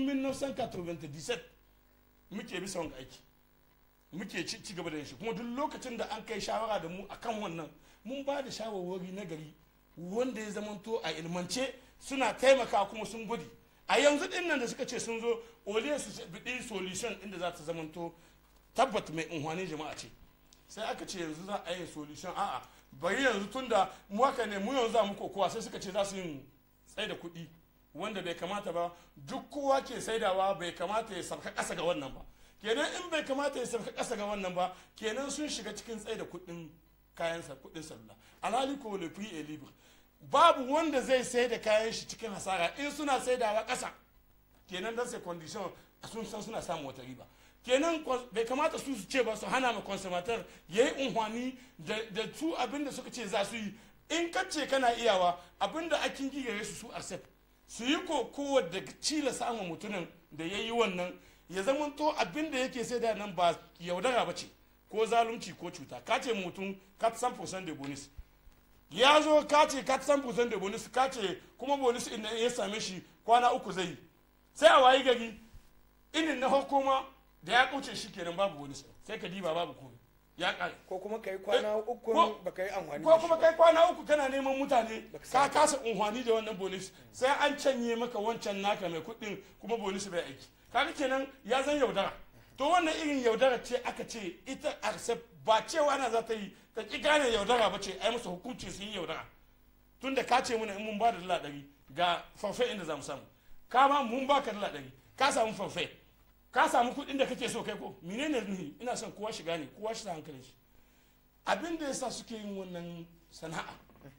1997 muke bisa wanga aiki muke ci ci gaba da yin shi kuma duk lokacin da an kai shawara da mu akan wannan mun ba da shawarwari na gari wanda ya zamanto a ilmance suna taimaka kuma sun gudu a yanzu din nan da suka ce sun zo oliya su biɗi solution inda za ta zamanto tabbat mai unhwanin jama'a ce sai aka ce yanzu za a yi solution a'a bari yanzu tun da mu haka ne mu yanzu za mu kokowa sai suka ce za su yi tsaye da kuɗi wanda bai kamata ba duk kowa ke saidawa bai kamata ya sarka ƙasa ga wannan ba kenan in bai kamata ya sarka ƙasa ga wannan ba kenan sun shiga cikin tsaye da kuɗin kayan kuɗin sallah alhali ko le prix est libre babu wanda zai sai da kayan shi cikin hasara in suna saidawa ƙasa kenan dan sai condition sun san suna samun wata riba kenan bai kamata su su ce ba su hana ma consumateur ya yi unhwani da su abinda suka ce za su yi in ka ce kana iyawa abinda akin gigare su su accept su yi kokowa da cila samun mutumin da ya yi wannan ya zama to abinda yake sai da nan ba yaudara ba ce ko zalunci ko cuta ka ce mutum 400% da bonus ya zo ka ce 400% da bonus ka ce kuma bonus inda ya same shi kwana uku zai yi sai a wayi gari inin na hukuma da ya kuce shi kenan babu bonus sai ka diba babu komai ya kare ko kuma kai kwana uku ko- baka yi amfani ko da shi kuma ba. kai kwana uku kana neman mutane Baka ka samu. kasa unhwani da wannan bonus sai an canye maka wancan naka mai kuɗin kuma bonus bai aiki kaga kenan ya zan yaudara to wannan irin yaudara ce aka ce ita accept ba cewa na za ta yi ka ki gane yaudara ba ce ai musu hukunci su yi yaudara tunda ka ce muna in mun ba da dala ɗari ga farfe inda za mu samu ka ma mun ba ka dala ɗari ka samu farfe ka samu kuɗin da kake so kai ko menene ne ina son kowa shiga ne kowa shi sa hankalin shi abin da yasa suke yin wannan sana'a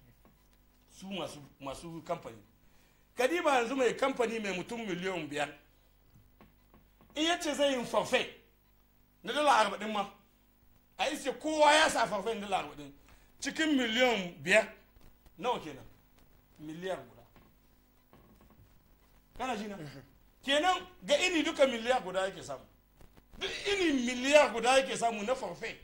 su masu masu kamfani kadiba yanzu mai kamfani mai mutum miliyan biyar in yace zai yin farfe na dala arba'in ma a iske kowa ya sa farfe na dala arba'in cikin miliyan biyar nawa kenan miliyar guda kana ji na kenan ga ini duka miliyar guda yake samu duk ini miliyar guda yake samu na farfe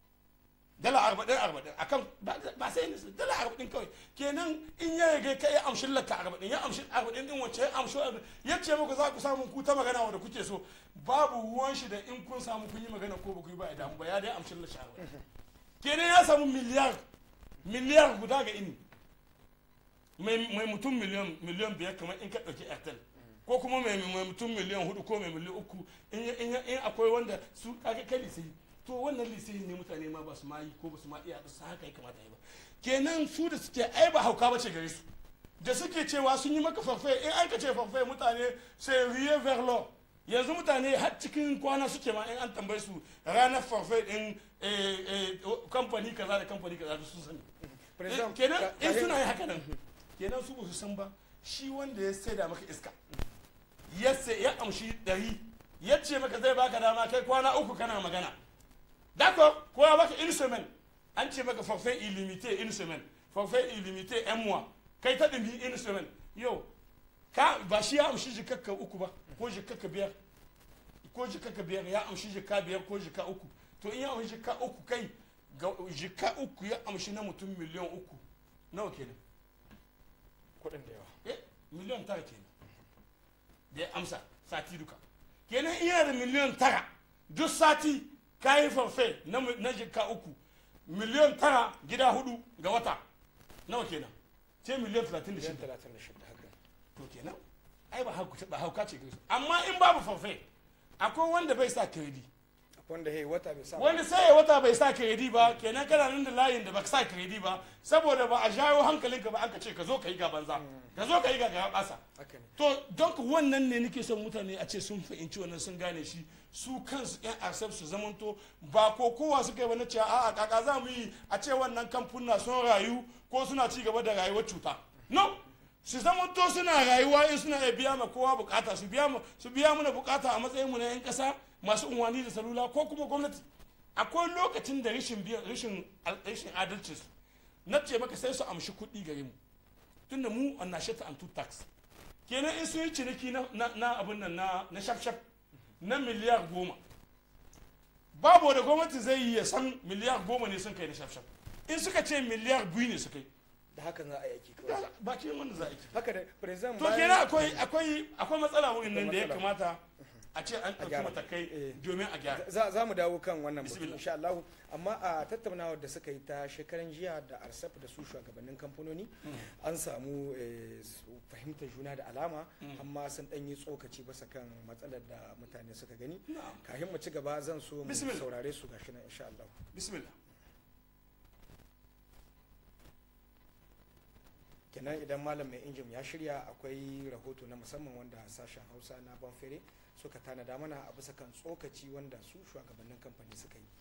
dala arba'in arba'in akan ba ba sai ni dala arba'in kawai kenan in ya ga kai ya amshi lakka arba'in ya amshi arba'in din wacce ya amshi arba'in ya ce muku za ku samu ku ta magana wanda kuke so babu ruwan shi da in kun samu kun yi magana ko ba ku yi ba idan ba ya dai amshi lakka arba'in kenan ya samu miliyar miliyar guda ga ini mai mai mutum miliyan miliyan biyar kamar in ka ɗauki airtel ko kuma mai mai mutum miliyan hudu ko mai miliyan uku in ya- in ya- in akwai wanda su kaga kai lisai to wannan lisai ne mutane ma ba su ma yi ko ba su ma iya su haka ya kamata yi ba kenan su da suke ai ba hauka ba ce gare su da suke cewa sun yi maka farfai in an ka ce farfai mutane sai riye verlo yanzu mutane har cikin kwana suke ma in an tambaye su ranar farfai din eh, eh, kamfani kaza da kamfani kaza da sun sani President, kenan ka- in ka- suna yi haka nan kenan su ba su san ba shi wanda ya saida maka iska ya sai ya amshi dari ya ce maka zai baka dama kai kwana uku kana magana dako ko ya baka une semaine an ce maka forfait illimité une semaine forfait illimité un mois kai ta dimi une semaine yau ka ba shi ya amshi jikakka uku ba ko jikakka biyar ko jikakka biyar ya amshi jika biyar ko jika uku to in ya amshi jika uku kai ga jika uku ya amshi na mutum miliyan uku nawa kenan kuɗin da yawa eh miliyan tara kenan da ya amsa sati duka kenan iya da miliyan tara duk sati kayi farfe na, mi- na jika uku miliyan tara gida hudu ga wata nawa kenan ce miliyan talatin da miliyan shida talatin da shida haka to kenan ai ba hauka ba hauka ce gare su amma in babu farfe akwai wanda bai sa kredi wanda hey wata bai sa ba. wani sai ya wata bai sa kredi ba kenan kana nan da layin da baka sa kredi ba saboda ba a jawo hankalinka ba an ka ce ka zo ka yi ga banza ka zo ka yi ga ga basa haka ne to don wannan ne nake son mutane a ce sun fahimci wannan sun gane shi su kansu yan accept su zamanto ba ko kowa suka yi wani cewa a'a kaka za mu yi a ce wannan kamfuna sun rayu ko suna ci gaba da rayuwar cuta no su zamanto suna rayuwa in suna iya biya ma kowa bukata su biya mu su biya mana bukata a matsayin mu na yan kasa masu unwani da salula ko kuma gwamnati akwai lokacin da rashin biyan rashin rashin adalcin su na ce maka sai su amshi kuɗi gare mu tunda mu on achète en tout tax kenan in sun yi ciniki na, na, na abin nan na, na shaf-shaf na miliyar goma babu da gwamnati zai yi ya san miliyar goma ne sun kai na shaf-shaf in suka ce miliyar biyu ne suka yi da hakan za a yi aiki kawai bakin wanda za a yi haka da president to kenan akwai akwai akwai matsala wurin nan da ya matsala. kamata a ce an ɗauki gyara. matakai Eh. domin a gyara za za mu dawo kan wannan batu Bismillah. insha Allah amma a tattaunawar da suka yi ta shekaran jiya da arsaf da su shugabannin kamfanoni an samu eh, su fahimtar juna da alama amma sun dan yi tsokaci basa kan matsalar da mutane suka gani Na'am. kafin mu ci gaba zan so mu Bismillah. saurare su gashi nan insha Allah bismillah kenan idan malam mai injin ya shirya akwai rahoto na musamman wanda sashen hausa na banfere suka tanada mana a bisa kan tsokaci wanda su shugabannin kamfani suka yi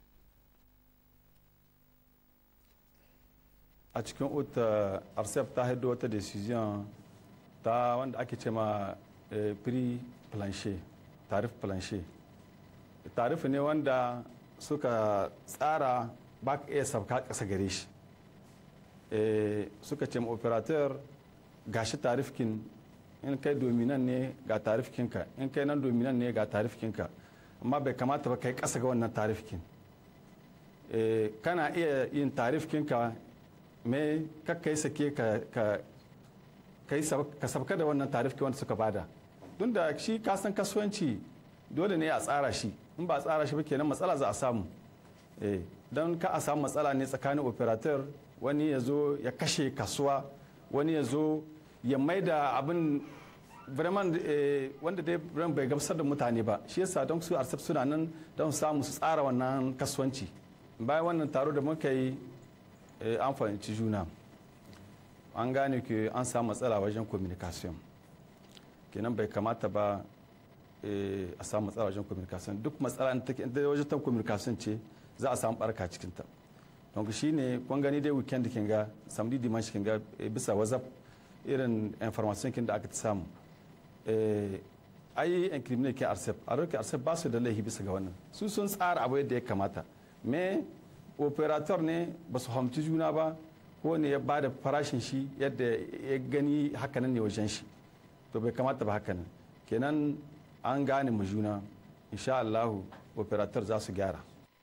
a cikin uta arsef ta haido wata decision ta wanda ake ce ma eh, prix plancher tarif plancher tarif ne wanda suka tsara ba ka iya sabka ƙasa gare shi Eh, suka ce ma operator gashi tarifkin in kai dominan ne ga tarifkinka in kai nan dominan ne ga tarifkinka amma bai kamata ba kai ƙasa ga wannan tarifkin Eh, kana iya yin tarifkinka me kakka yi sake ka ka ka yi sab- ka sabka da wannan tarifki wanda suka bada don da shi kasan kasuwanci dole ne a tsara shi in ba a tsara shi ba kenan matsala za a samu eh, don ka a samu matsala ne tsakanin operator wani ya zo ya kashe kasuwa wani ya zo ya maida abin vraiment eh, wanda dai ran bai gamsar da mutane ba shi yasa don su arsaf suna nan don samu su tsara wannan kasuwanci bayan wannan taro da muka yi eh, an fahimci juna an gane ke an samu matsala wajen communication kenan bai kamata ba eh, a samu matsala wajen communication duk matsala in take- in dai wajen ta communication ce za a samu barka cikinta donc shi ne kun gani dai weekend kin ga samedi dimanche kin ga eh, bisa whatsapp irin information kin da aka samu eh, ai incriminate ke arsep a roke arsep ba su da laifi bisa ga wannan su sun tsara abu yadda ya kamata me operator ne ba su hamci juna ba ko ne ya bada farashin shi yadda ya gani hakanan ne wajen shi to bai kamata ba hakanan kenan an gane mu juna insha Allahu operator za su gyara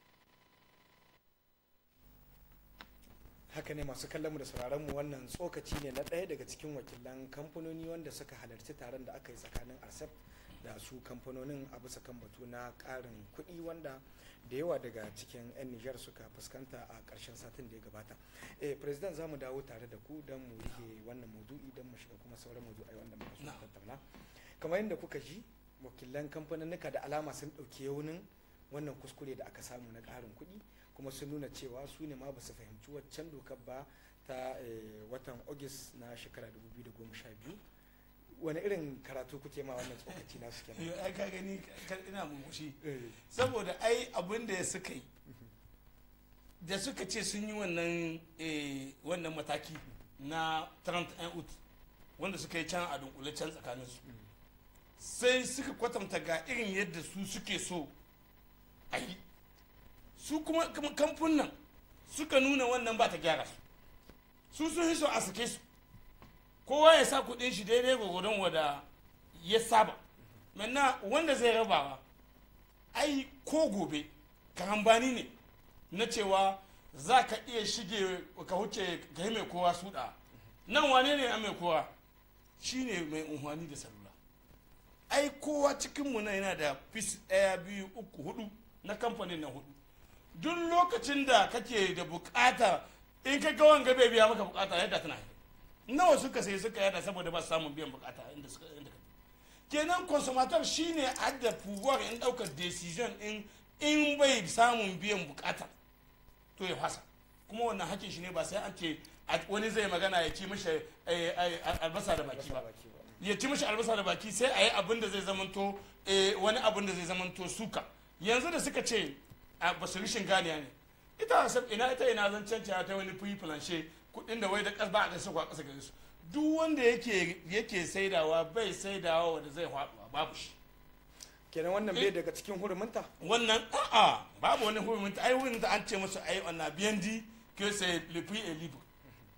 haka ne masu kallon mu da sauraron mu wannan tsokaci ne na ɗaya daga cikin wakilan kamfanoni wanda suka halarci taron da aka yi tsakanin arsef da su kamfanonin a bisa kan batu na ƙarin kuɗi wanda da yawa daga cikin 'yan nijar suka fuskanta a ƙarshen satin da ya gabata eh president za mu dawo tare da ku don mu rike wannan maudu'i don mu shiga kuma sauran maudu'ai wanda muka so mu tattauna kamar yadda kuka ji wakilan kamfanonika da alama sun ɗauki yaunin wannan kuskure da aka samu na ƙarin kuɗi kuma sun nuna cewa su ne ma ba su fahimci waccan dokar ba ta eh, watan august na shekara 2012 wani irin karatu kuke ma wannan tsokaci nasu kenan Yo, ai ka gani ka- ina murmushi Eh, saboda ai abin da suka yi da suka ce sun yi wannan eh, wannan mataki na 31 ut wanda suka yi can a dunkule can tsakaninsu sai suka kwatanta ga irin yadda su suke so a yi su kuma kuma kamfunan suka nuna wannan ba ta gyara su su sun yi so a sake su kowa ya sa kudin shi daidai gwagwadon wada ya saba manna wanda zai rabawa ai ko gobe karambani ne na cewa za ka iya shige ka huce ka yi mai kowa suɗa nan wane ne a mai kowa shi ne mai unhwani da salula ai kowa cikinmu na yana da fis ɗaya biyu uku hudu na kamfanin na hudu duk lokacin da kake da bukata in ka ga wanga bai biya maka bukata yadda tana yi nawa suka sai suka yada saboda ba su samun biyan bukata inda suka inda ka kenan consumator shine adda pouvoir in daukar decision in in bai samun biyan bukata to ya fasa kuma wannan hakkin shi ne ba sai an ce a- wani zai magana ya ci mishi eh, eh, albasa da baki ba baki ba. ya ci mishi albasa da baki sai a yi abin da zai zamanto eh, wani abin da zai zamanto suka yanzu da suka ce a basu rishin ganiya ne ita sab ina ita ina zan cancanta ta wani fuyi fulanshe kudin da wai da kas ba a kasa kwa kasa gare su duk wanda yake yake saidawa bai saidawa wanda zai faɗuwa babu shi kenan wannan bai daga cikin hurumunta wannan a'a babu wani hurumin ai wurin da an ce musu ai wannan biyan di que c'est le prix est libre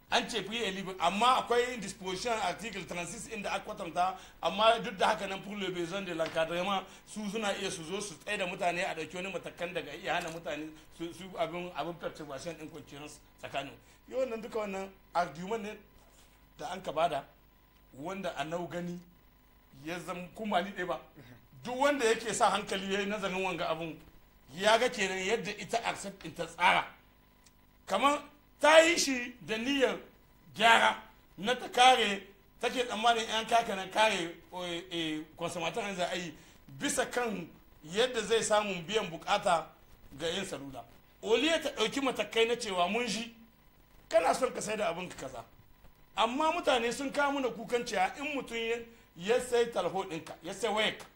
an ce free and libre amma akwai disposition article 36 inda aka kwatanta amma duk da haka nan pour le besoin de l'encadrement su suna iya su zo su tsaye da mutane a dauki wani matakan daga iya hana mutane su su abin abin perturbation din conscience tsakanin yau wannan duka wannan argument ne da an ka bada wanda a nau gani ya zama kuma ni ɗaya ba duk wanda yake sa hankali ya yi nazarin wanga abun ya ga kenan yadda ita accept in ta tsara kamar ta yi shi da niyyar gyara na ta kare take tsammanin yan kaka na kare consumator za a yi bisa kan yadda zai samu biyan bukata ga yin salula oliya ta ɗauki matakai na cewa mun shi kana son ka sai da abin ka kaza amma mutane sun kawo mana kukan cewa in mutum ya sai talho ɗinka ya sai wayarka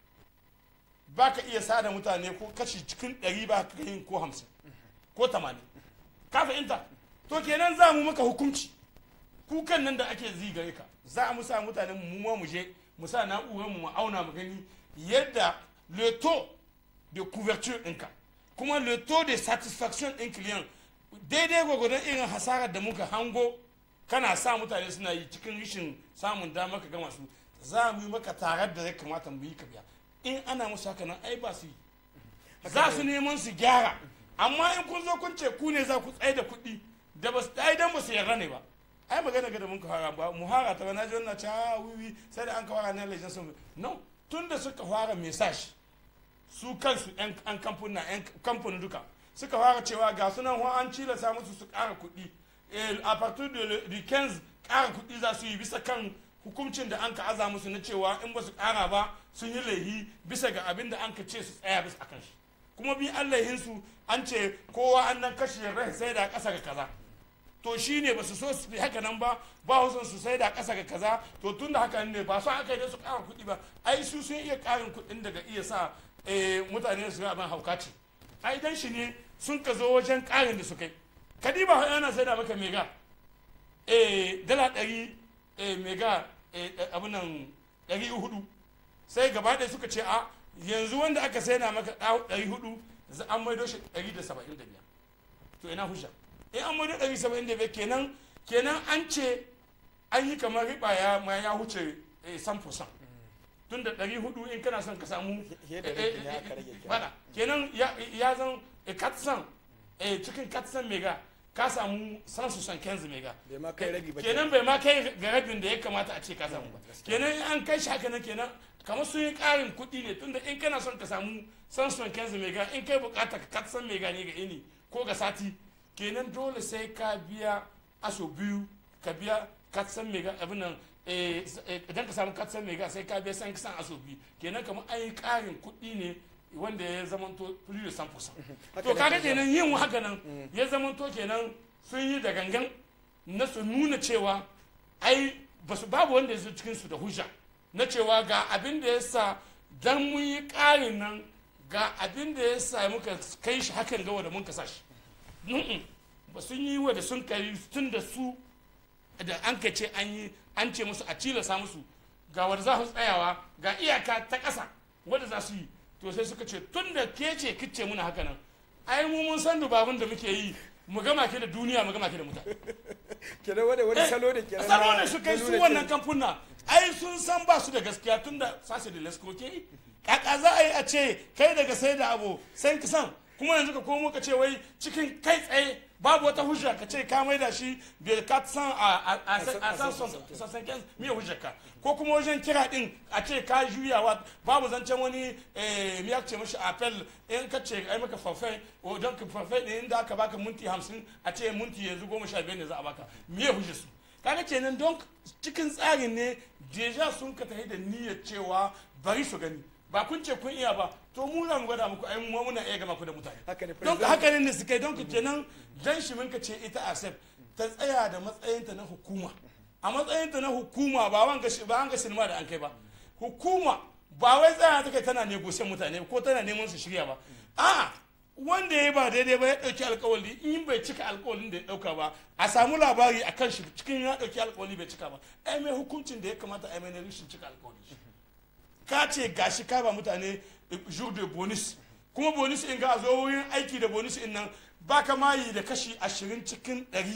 ba ka iya sada mutane ko kashi cikin ɗari ba ka yin ko hamsin ko tamanin ka fahimta to kenan za mu maka hukunci kukan nan da ake zigare ka za mu sa mutane mu ma mu je mu sa na'urar mu mu auna mu gani yadda le taux de couverture ɗinka kuma le taux de satisfaction ɗin client daidai gwagwadon irin hasarar da muka hango kana sa mutane suna yi cikin rishin samun dama ka gama su za mu yi maka tarar da ya kamata mu yi ka biya in ana musu haka nan ai ba su yi za su neman su gyara amma in kun zo kun ce ku ne za ku tsaye da kuɗi da ba su ai dan ba su yarda ne ba ai magana ga da mun fara ba mu hara ta na ji wannan ta wiwi sai da an ka fara na lejan sun no tun da suka fara message su kansu yan kamfuna yan kamfani duka suka fara cewa ga sunan an cilasa musu su ƙara kuɗi a partir du 15 ƙara kuɗi za su yi bisa kan hukuncin da an ka aza musu na cewa in ba su ƙara ba sun yi laihi bisa ga abin da an ka ce su tsaya bisa akan shi kuma bi an laihinsu an ce kowa an nan kashe rai sai da ƙasa ga kaza to shi ne ba su so su haka nan ba ba su su sai da ƙasa ga kaza to tun da haka ne ba su aka yi su ƙara kuɗi ba ai su sun iya ƙarin kuɗin daga iya sa mutane su ga abin hauka ce ai dan shi ne sun ka zo wajen ƙarin da su kai kadiba yana sai da maka mega dala ɗari mega abin nan ɗari hudu sai gaba ɗaya suka ce a yanzu wanda aka sai na maka ɗari hudu an maido shi ɗari da saba'in da biyar to ina hujja in an maido ɗari saba'in da biyar kenan kenan an ce an yi kamar riba ya ma ya huce san fusan tun da ɗari hudu in kana son ka samu bada kenan ya zan katsan cikin katsan mega ka samu san su san kenzi mega kenan bai ma kai ga rabin da ya kamata a ce ka samu ba kenan an kai shi haka nan kenan kamar sun yi karin kuɗi ne tunda in kana son ka samu san su kenzi mega in kai bukata ka katsan mega ne ga ini ko ga sati kenan dole sai ka biya aso biyu ka biya katsan mega abin nan idan ka samu katsan mega sai ka biya san kisan aso biyu kenan kamar an yi karin kuɗi ne wanda ya zamanto plus de 100% to kaga kenan yin haka nan ya zamanto kenan sun yi da gangan na su nuna cewa ai basu babu wanda ya zo cikin su da hujja na cewa ga abin da ya sa dan mun yi ƙarin nan ga abin da ya sa muka kai shi hakan ga wanda mun kasa shi ba sun yi wa da sun kai tun da su da an ka ce an yi an ce musu a cilasa musu ga wanda za su tsayawa ga iyaka ta ƙasa wanda za su yi to sai suka ce tun da ke ce kice muna haka nan ai mu mun san dubabun da muke yi mu gama ke da duniya mu gama ke da mutane kenan wani wani salo ne kenan salo ne su kai su wannan kamfuna ai sun san ba su da gaskiya tun da sashe da lesko ke yi kaka za a yi a ce kai daga sai da abu sai ka san kuma yanzu ka komo ka ce wai cikin kai tsaye babu wata hujja ka ce ka mai da shi bai ka san a san sassan kyan miya hujjarka ko kuma wajen kira din a ce ka juyawa babu zancen wani miya ce mashi apel in ka ce ai maka farfai o don ka farfai ne inda aka baka minti hamsin a ce minti yanzu goma sha biyar ne za a baka miya hujjar su kaga kenan don cikin tsarin ne deja sun ka tafi da niyyar cewa bari su gani ba kun ce kun iya ba to mu za mu gwada muku ai mu muna iya gama ku da mutane don haka ne suka yi don ku kenan dan shi mun ka ce ita asep ta tsaya da matsayinta na hukuma a matsayinta na hukuma ba wanga ba wanga sinima da an kai ba hukuma ba wai tsaya ta kai tana negosiyan mutane ko tana neman su shirya ba a wanda ya ba daidai ba ya dauki alkawali in bai cika alkawalin da ya dauka ba a samu labari a kan shi cikin ya dauki alkawali bai cika ba ai mai hukuncin da ya kamata ai mai na rashin cika alkawali ka ce gashi ka ba mutane jour de bonus kuma bonus in ga zo wurin aiki da bonus in nan ba ka mayi da kashi ashirin cikin ɗari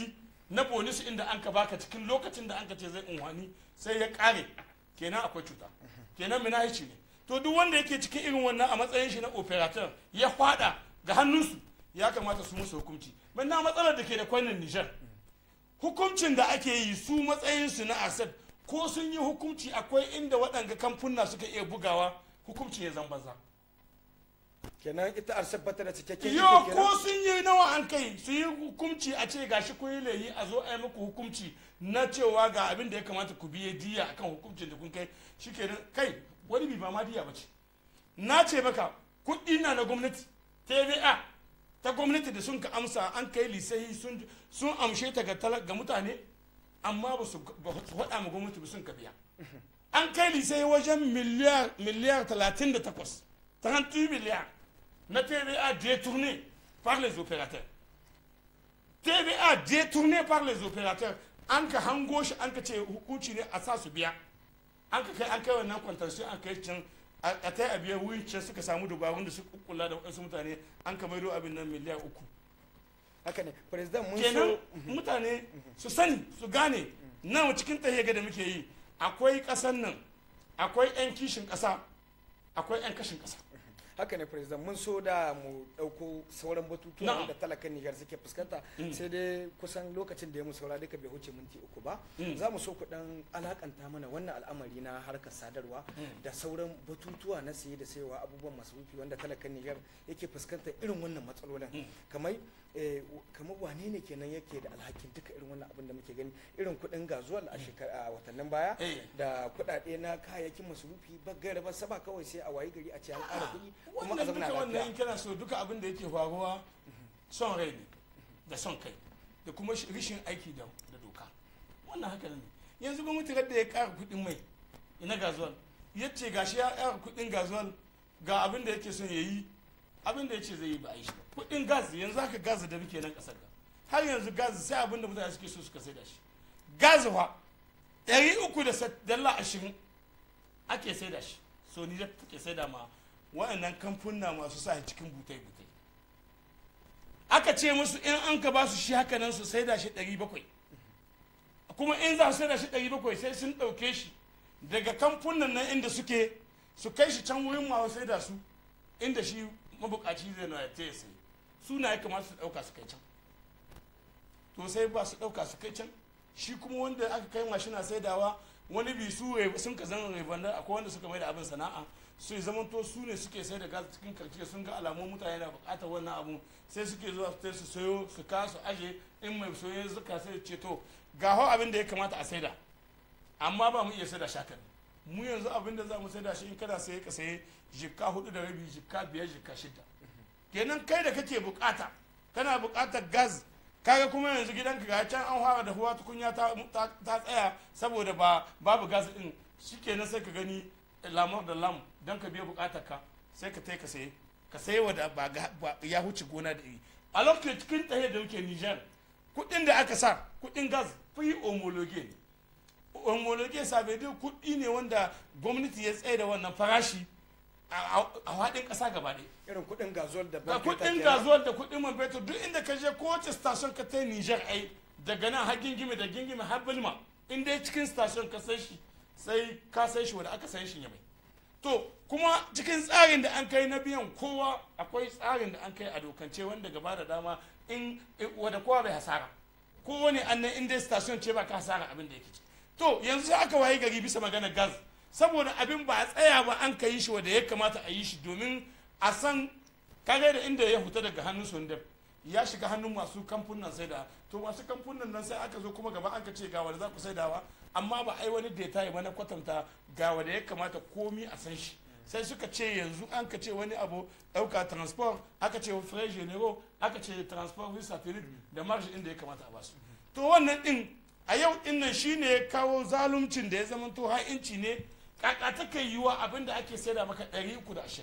na bonus inda an ka baka cikin lokacin da an ka ce zai unhwani sai ya kare kenan akwai cuta kenan minahici ne to duk wanda yake cikin irin wannan a matsayin shi na operator ya fada ga hannunsu ya kamata su musu hukunci na matsalar da ke da kwanan nijar hukuncin da ake yi su matsayinsu na asad ko sun yi hukunci akwai inda waɗanga kamfuna suka iya bugawa hukunci ya zan banza kenan ita arsab bata da cikakken yo iko kenan ko sun yi nawa an kai su yi hukunci a ce gashi kun yi laihi a zo a yi muku hukunci na cewa ga abin da ya kamata ku biye diya akan hukuncin da kun kai shikenan kai wani bi ba ma diya bace na ce maka kuɗi na na gwamnati TVA ta gwamnati da sun ka amsa an kai lisahi sun sun amshe ta ga tala- ga mutane amma ba su ba su faɗa ma gwamnati ba sun ka biya an kai lisahi wajen miliyar miliyar 38 38 miliyar na TVA détourné par les opérateurs. TVA détourné par les opérateurs an ka hango shi an ka ce hukunci ne a sa su biya an ka kai an kai wannan kwantarsu an kai can a a ta a biya wurin can suka samu dubarun da su kula da wasu mutane an ka maido abin nan miliyan uku haka ne president mun kenan so mutane su sani su gane nan cikin tahiya da muke yi akwai ƙasan nan akwai 'yan kishin ƙasa akwai 'yan kashin ƙasa haka ne president mun so da mu dauko sauran batutuwa Na'am. da talakan Nijar suke fuskanta sai dai kusan lokacin da ya mu saura duka bai wuce minti uku ba Mm. za mu so ku dan alakanta mana wannan al'amari na harkar sadarwa da sauran batutuwa na saye da sayowa abubuwan masarufi wanda talakan Nijar yake fuskantar irin wannan matsalolin kamar eh, w- kamar wane ne kenan yake da alhakin duka irin wannan abin da muke gani irin kuɗin gazuwal a shekara a watannin baya Eh. da kuɗaɗe na kayayyakin masarufi ba gaira ba saba kawai sai a wayi gari a ce an ƙara kuɗi kuma a wannan zama duka wannan in lafiya kana so duka abin da yake faruwa son rai ne da son kai da kuma shi- rishin aiki da da doka wannan haka ne yanzu gwamnati da ya kara kuɗin mai ina gazuwal ya ce gashi ya kara kuɗin gazuwal ga abin da yake son ya yi abin da ya ce zai yi ba a yi shi ba kuɗin gas yanzu haka gas da muke nan ƙasar ga har yanzu gas sai abin da mutane suke so suka sai da shi gas fa ɗari uku da sa- dala ashirin ake sai da shi so ni da take sai da ma wa'annan kamfuna masu sa cikin butai-butai aka ce musu in an ka ba su shi haka nan su sai da shi 700 kuma in za su sai da shi 700 sai sun ɗauke shi daga kamfunan nan inda suke su kai shi can wurin masu sai da su inda shi mabukaci zai na ta sai suna ya kamata su ɗauka su kai can to sai ba su ɗauka su kai can shi kuma wanda aka kai mashina saidawa wani bi su re- sun ka zama rebandar akwai wanda suka mai da abin sana'a su zamanto su ne suke sai da gas cikin karce sun ga alamun mutane na bukatar wannan abu sai suke zuwa su tai su sayo su ka su aje in mai soye zuka sai ce to ga hau abin da ya kamata a saida amma ba mu iya saida shakan mu yanzu abin da za mu saida shi in kana saye ka saye jikka hudu da rabi jikka biyar jikka shida kenan kai da kake bukata kana bukatar gas kaga kuma yanzu gidanka ga can an fara da huwa tukunya ta, ta, ta tsaya saboda ba babu gas din shikenan sai ka gani lamar da lam don ka biya bukatar ka sai ka tai ka saye ka saye wa da ba, ga- ba ya huce gona da iri a lokacin cikin tsaye da muke Niger kudin da aka sa kudin gas fi homologue ne homologue sabedi kudi ne wanda gwamnati ya tsaye da wannan farashi a a- a faɗin ƙasa gaba ɗaya irin kuɗin gazuwar da ga man fetur kudin kenan. gazuwar da kudin man fetur duk inda ka je kowace station ka ta Niger ai daga nan har gingime da gingime har bilma in dai cikin station ka sai shi sai ka sai shi wanda aka sai shi ya mai to kuma cikin tsarin da an kai na biyan kowa akwai tsarin da an kai a dokance wanda gaba da dama in wanda kowa bai hasara kowane annan in dai station ce ba ka hasara abin da yake ci to yanzu sai aka waye gari bisa magana gas saboda abin ba a tsaya ba an ka yi shi wanda ya kamata a yi shi domin a san kare da inda ya huta daga hannun sundar ya shiga hannun masu kamfunan saida to masu kamfunan nan sai aka zo kuma gaba an ka ce ga wanda za ku saidawa amma ba ai wani data ya mana kwatanta ga wanda ya kamata komi a san shi sai suka ce yanzu an ka ce wani abu ɗauka transport aka ce frais généraux aka ce transport with satellite da marge inda ya kamata a basu to wannan din a yau din nan shine ya kawo zaluncin da ya zama to ha'inci ne kaka take yiwa abinda ake saida maka 320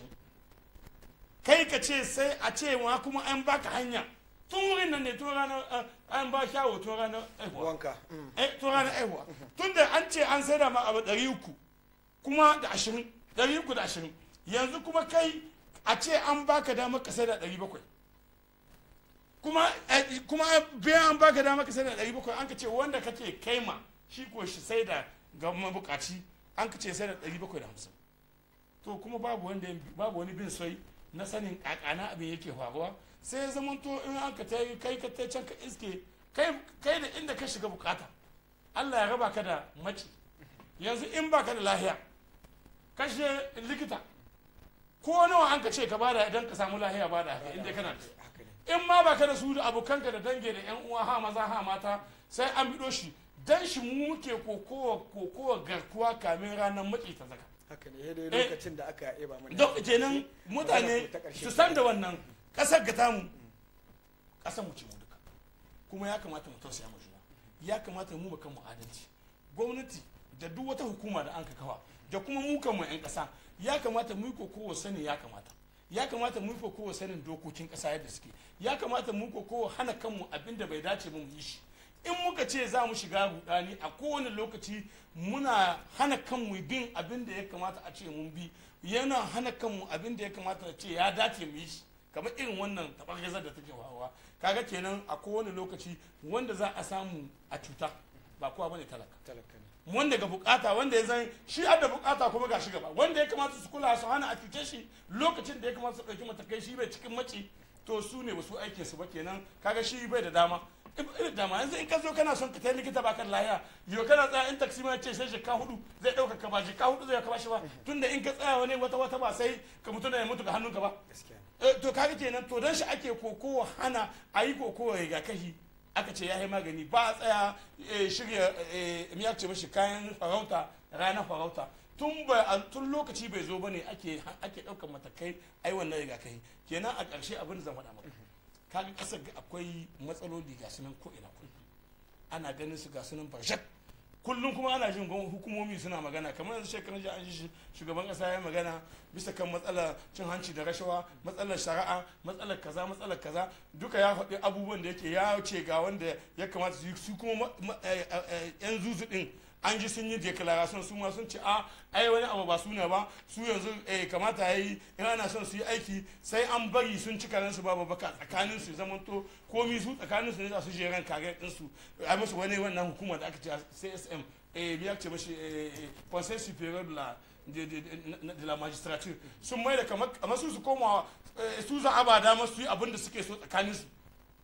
kai ka ce sai a ce ma kuma an baka hanya tun wurin nan ne tun ranar eh, an ba shawo tun ranar aihuwa wanka mm. eh tun ranar aihuwa tun da an ce an saida ma abu ɗari uku kuma da ashirin ɗari uku da ashirin yanzu kuma kai a ce an baka damar ka saida ɗari bakwai kuma eh, kuma biyan an baka dama ka sai da ɗari bakwai an ka ce wanda kake kaima shi ko shi sai da ga mabukaci an ka ce sai da ɗari bakwai da hamsin to kuma babu wanda ya- babu wani bin sai na sanin kakana abin yake faruwa sai ya zama to in an ka tayi kai ka tai can ka iske kai kai da inda ka shiga bukata Allah ya raba ka da maci yanzu in baka da lahiya kashe likita ko nawa an ka ce ka bada idan ka samu lahiya bada haka inda kana da haka ne in ma baka da su da abokanka da dange da yan uwa ha maza ha mata sai an bido shi dan shi mu muke kokowa kokowa garkuwa kamin ranar maki ta zaka haka ne dai Eh. lokacin da aka eba mana don kenan mutane ta ƙarshe. su san da wannan kasar ga tamu kasar mu ce mu duka kuma ya kamata mu tausaya mu juna ya kamata mu kan mu adalci gwamnati da duk wata hukuma da an ka kawa da kuma mu kan mu yan kasa ya kamata mu yi kokowa sani ya kamata ya kamata mu yi kokowa sanin dokokin kasa yadda suke ya kamata mu yi kokowa hana kanmu abin da bai dace ba mu yi shi in muka ce za mu shiga rudani a kowane lokaci muna hana kanmu bin abin da ya kamata a ce mun bi yana hana kanmu abin da ya kamata a ce ya dace mu yi shi kamar irin wannan taɓargazar da take wawa kaga kenan a kowane lokaci wanda za a samu a cuta ba kowa bane talaka talaka ne wanda ga bukata wanda ya zan shi da bukata kuma ga shi gaba wanda ya kamata su kula su hana a cuce shi lokacin da ya kamata su ɗauki matakai shi bai cikin maci to su ne ba su aikin su ba kenan kaga shi bai da dama irin dama yanzu in ka zo kana son ka tai likita baka da lahiya yau kana tsaya in taksi ma ce sai jika hudu zai ɗauka ka ba jika hudu zai ka bashi ba tunda in ka tsaya wani wata wata ba sai ka mutu da ya mutu ga hannunka ba gaskiya ne Eh, to kaga kenan to dan shi ake kokowa hana a yi kokowa rigakafi aka ce ya yi magani ba a tsaya eh, shirya eh, me ya ce mashi kayan farauta ranar farauta tun ba a- tun lokaci bai zo bane ake ake daukar matakai ai wannan rigakafi kenan a ƙarshe abin da zan faɗa maka kaga ƙasar ga akwai matsaloli ga sunan ko ina kullum ana ganin su ga sunan barshak kullum kuma ana jin gwamnati hukumomi suna magana kamar yanzu shekarun jiya an ji shi- shugaban kasa ya magana bisa kan matsalar cin hanci da rashawa matsalar shari'a matsalar kaza matsalar kaza duka ya faɗi abubuwan da yake ya ce ga wanda ya kamata su yi su kuma ma- ma- eh, eh, eh, yan zuzu din an ji sun yi declaration su ma sun ce a ai wani abu ba suna ba su yanzu eh, kamata ya yi in ana son su yi aiki sai an bari sun cika nan su babu baka tsakanin su zamanto komi su tsakanin su ne za su je ran kare din su a musu wani wannan hukuma da aka ce CSM eh biyar ce mashi eh, eh, Conseil supérieur de la de, de, de, de la magistrature sun mai da kamar kamar su su koma eh, su za a ba dama su yi abin da suke so tsakanin su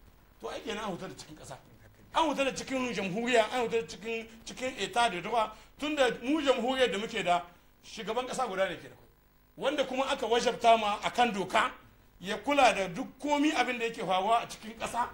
to ai kenan an huta da cikin kasa an huta da cikin jamhuriya an huta da cikin cikin eta da ruwa tunda mu jamhuriyar da muke da shugaban kasa guda ne ke da kai wanda kuma aka wajabta ma akan doka ya kula da duk komi abin da yake faruwa a cikin kasa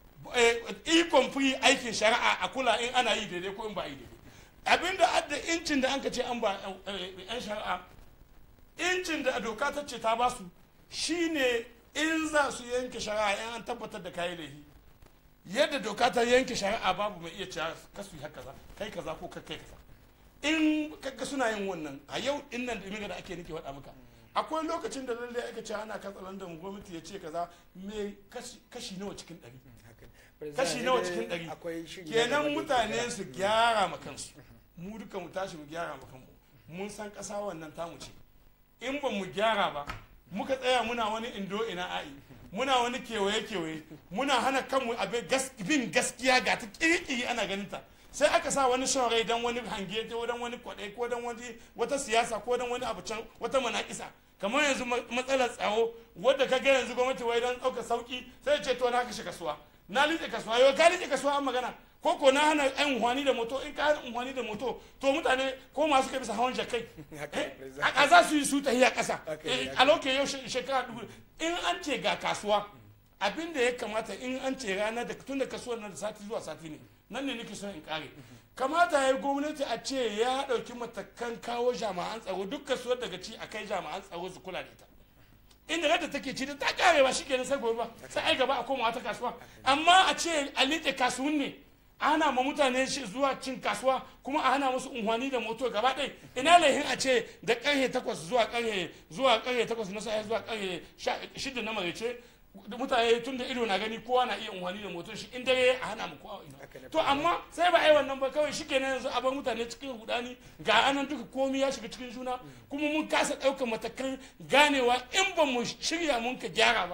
ikon fi aikin shari'a a kula in ana yi daidai ko in ba yi daidai abin da adda incin da an ka ce an ba eh, yan shari'a incin da doka ta ce ta ba su shine in za su yanke shari'a in an tabbatar da kayi laifi yadda doka ta yanke shari'a babu mai iya cewa kasu yi haka kaza kai kaza ko kai kaza in kaga suna yin wannan a yau din nan da da ake nake faɗa maka akwai lokacin da lalle aka ce ana katsalandan gwamnati ya ce kaza me kashi, kashi nawa cikin ɗari haka ne. kashi President, nawa dai cikin ɗari akwai shiri na kenan gaba da mutane yake su gyara ma kansu mu duka mu tashi mu gyara ma kanmu mun san ƙasa wannan tamu ce in ba mu gyara ba muka tsaya muna wani indo ina a'i muna wani kewaye kewaye muna hana kanmu abin gas- bin gaskiya ga ta kirkiri ana ganin ta sai aka sa wani son rai don wani hange ko don wani kwaɗai ko don wani wata siyasa ko don wani abu can wata manakisa kamar yanzu ma- matsalar tsaro wadda ka ga yanzu gwamnati wai don ɗaukar sauki sai ce to na kashe kasuwa na liƙe kasuwa yau ka liƙe kasuwa an magana ko ko na hana yan unhwani da moto in ka hana unhwani da moto to mutane ko masu kai bisa hawan jakai Haka ne, Eh, president. a za su yi su tahiya ƙasa Haka ne, Eh, haka a lokacin yau she- shekara dubu in an ce ga kasuwa abin da ya kamata in an ce ranar da tun da kasuwar nan da sati zuwa sati ne nan ne nake son in kare kamata ya yi gwamnati a ce ya ɗauki matakan kawo jami'an tsaro duk kasuwar daga ci a kai jami'an tsaro su kula da ita inda yadda take ci da ta kare ba shi kenan sai gobe ba sai ai gaba a koma wata kasuwa amma a ce a liƙe kasuwan ne a hana ma mutane shi zuwa cin kasuwa kuma a hana musu unhwani da moto gaba ɗaya ina laihin a ce da ƙarfe takwas zuwa ƙarfe zuwa ƙarfe takwas na safe zuwa ƙarfe sha- shida na maraice da mutane tun da ido na gani kowa na iya unhwani da moto shi in dare a hana mu kowa Haka ne. ina to amma sai ba a yi wannan ba kawai shi kenan yanzu a bar mutane cikin hudani ga anan duka komi ya shiga cikin juna kuma mun kasa ɗaukar matakan ganewa in ba mu shirya mun ka gyara ba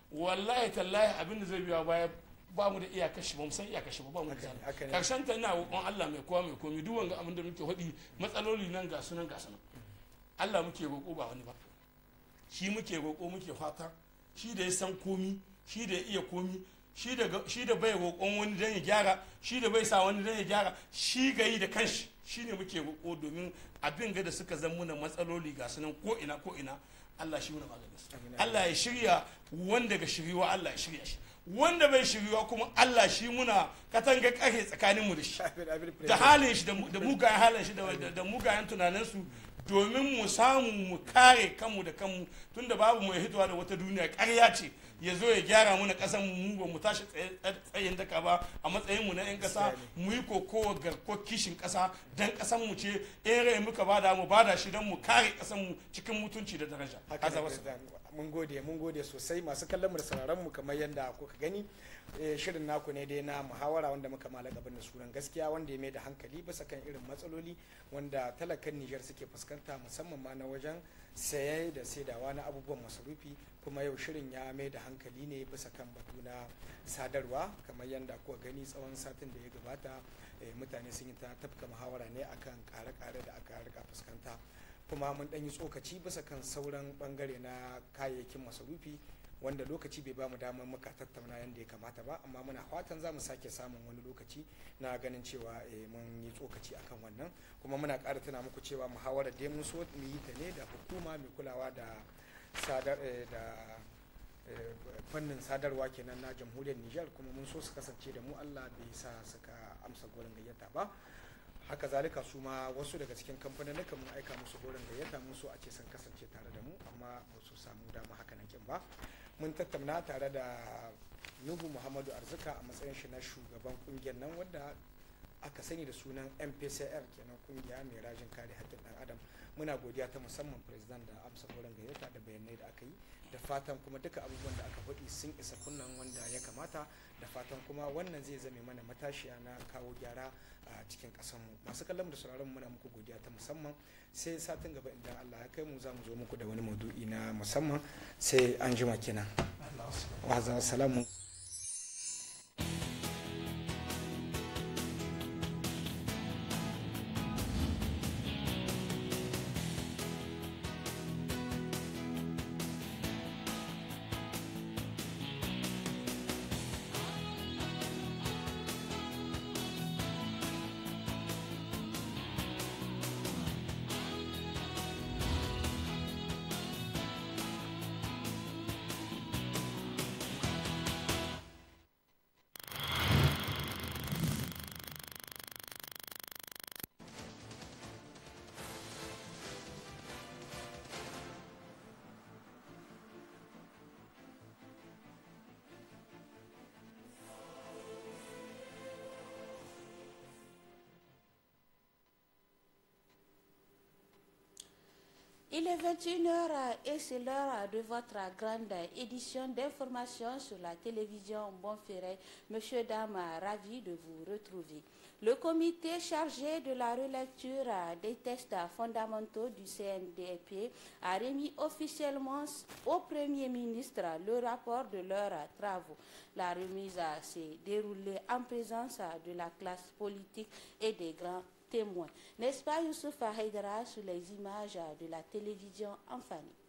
wallahi tallahi abin da zai biya baya ba mu da iyakar shi ba mu san iyakar shi ba ba mu da Haka ne, haka zani ne. karshen ta ina roƙon Allah mai kowa mai komi duk wanga abin da muke faɗi matsaloli nan ga sunan ga sunan Allah muke roƙo ba wani ba shi muke roƙo muke fata shi da ya san komi shi da ya iya komi shi da ga- shi da bai roƙon wani don ya gyara shi da bai sa wani don ya gyara shi ga yi da kanshi shi ne muke roƙo domin abin ga da suka zan muna matsaloli ga sunan ko ina ko ina Allah shi muna maganin su Amin. Allah ya shirya wanda ga shiriwa Allah ya shirya shi wanda bai shiriwa kuma Allah shi muna katanga kare tsakaninmu da shi Abin- abin da president. halin shi da mu- da mugayen halin shi da- da da mugayen tunaninsu domin mu samu mu kare kanmu da kanmu tunda babu mai hitowa da wata duniya ƙarya ce ya zo ya gyara mu na ƙasar mu mu ba mu tashi tsaye- tsayin daka ba a matsayin mu na 'yan ƙasa mu yi kokowa garko kishin ƙasa dan ƙasar mu ce in rai muka bada mu bada shi don mu kare ƙasar mu cikin mutunci da daraja haka Haza ne, wasu. President. mun gode mun gode sosai masu kallon mu da sauraron mu kamar yadda kuka gani eh, shirin naku ne dai na muhawara wanda muka malaka da sunan gaskiya wanda ya mai da hankali bisa kan irin matsaloli wanda talakan Nijar suke fuskanta musamman ma na wajen saye da saidawa na abubuwan masarufi kuma yau shirin ya mai da hankali ne bisa kan batu na sadarwa kamar yadda kuka gani tsawon satin da ya gabata eh, mutane sun yi ta tafka muhawara ne akan kare-kare da aka rika fuskanta kuma mun ɗan yi tsokaci bisa kan sauran bangare na kayayyakin masarufi wanda lokaci bai ba mu damar muka tattauna yadda ya kamata ba amma muna fatan za mu sake samun wani lokaci na ganin cewa eh, mun yi tsokaci akan wannan kuma muna ƙara tuna muku cewa muhawarar dai mun so mu yi ta ne da hukuma mai kulawa da sadar eh, da eh, fannin sadarwa kenan na jamhuriyar Nijar kuma mun so su kasance da mu Allah bai sa suka amsa gorin gayyata ba haka zalika su ma wasu daga cikin kamfanin mun aika musu goron gayyata mun so a ce sun kasance tare da mu amma ba su samu dama haka nan kin ba mun tattauna tare da nuhu muhammadu arzika a matsayin shi na shugaban kungiyar nan wanda aka sani da sunan mpcr kenan kungiya mai rajin kare haƙƙin ɗan adam muna godiya ta musamman president da amsa goron gayyata da bayanai da aka yi da fatan kuma duka abubuwan da aka faɗi sun isa kunnan wanda ya kamata da fatan kuma wannan zai zame mana matashiya na kawo gyara a cikin ƙasarmu masu kallon da sauraron muna muku godiya ta musamman sai satin gaba idan Allah ya kai mu za mu zo muku da wani maudu'i na musamman sai an jima kenan wa za salamu Il est 21h et c'est l'heure de votre grande édition d'information sur la télévision Bonferré. Monsieur, dame, ravi de vous retrouver. Le comité chargé de la relecture des tests fondamentaux du CNDP a remis officiellement au Premier ministre le rapport de leurs travaux. La remise s'est déroulée en présence de la classe politique et des grands témoins. N'est-ce pas Youssouf Haïdara sur les images de la télévision en famille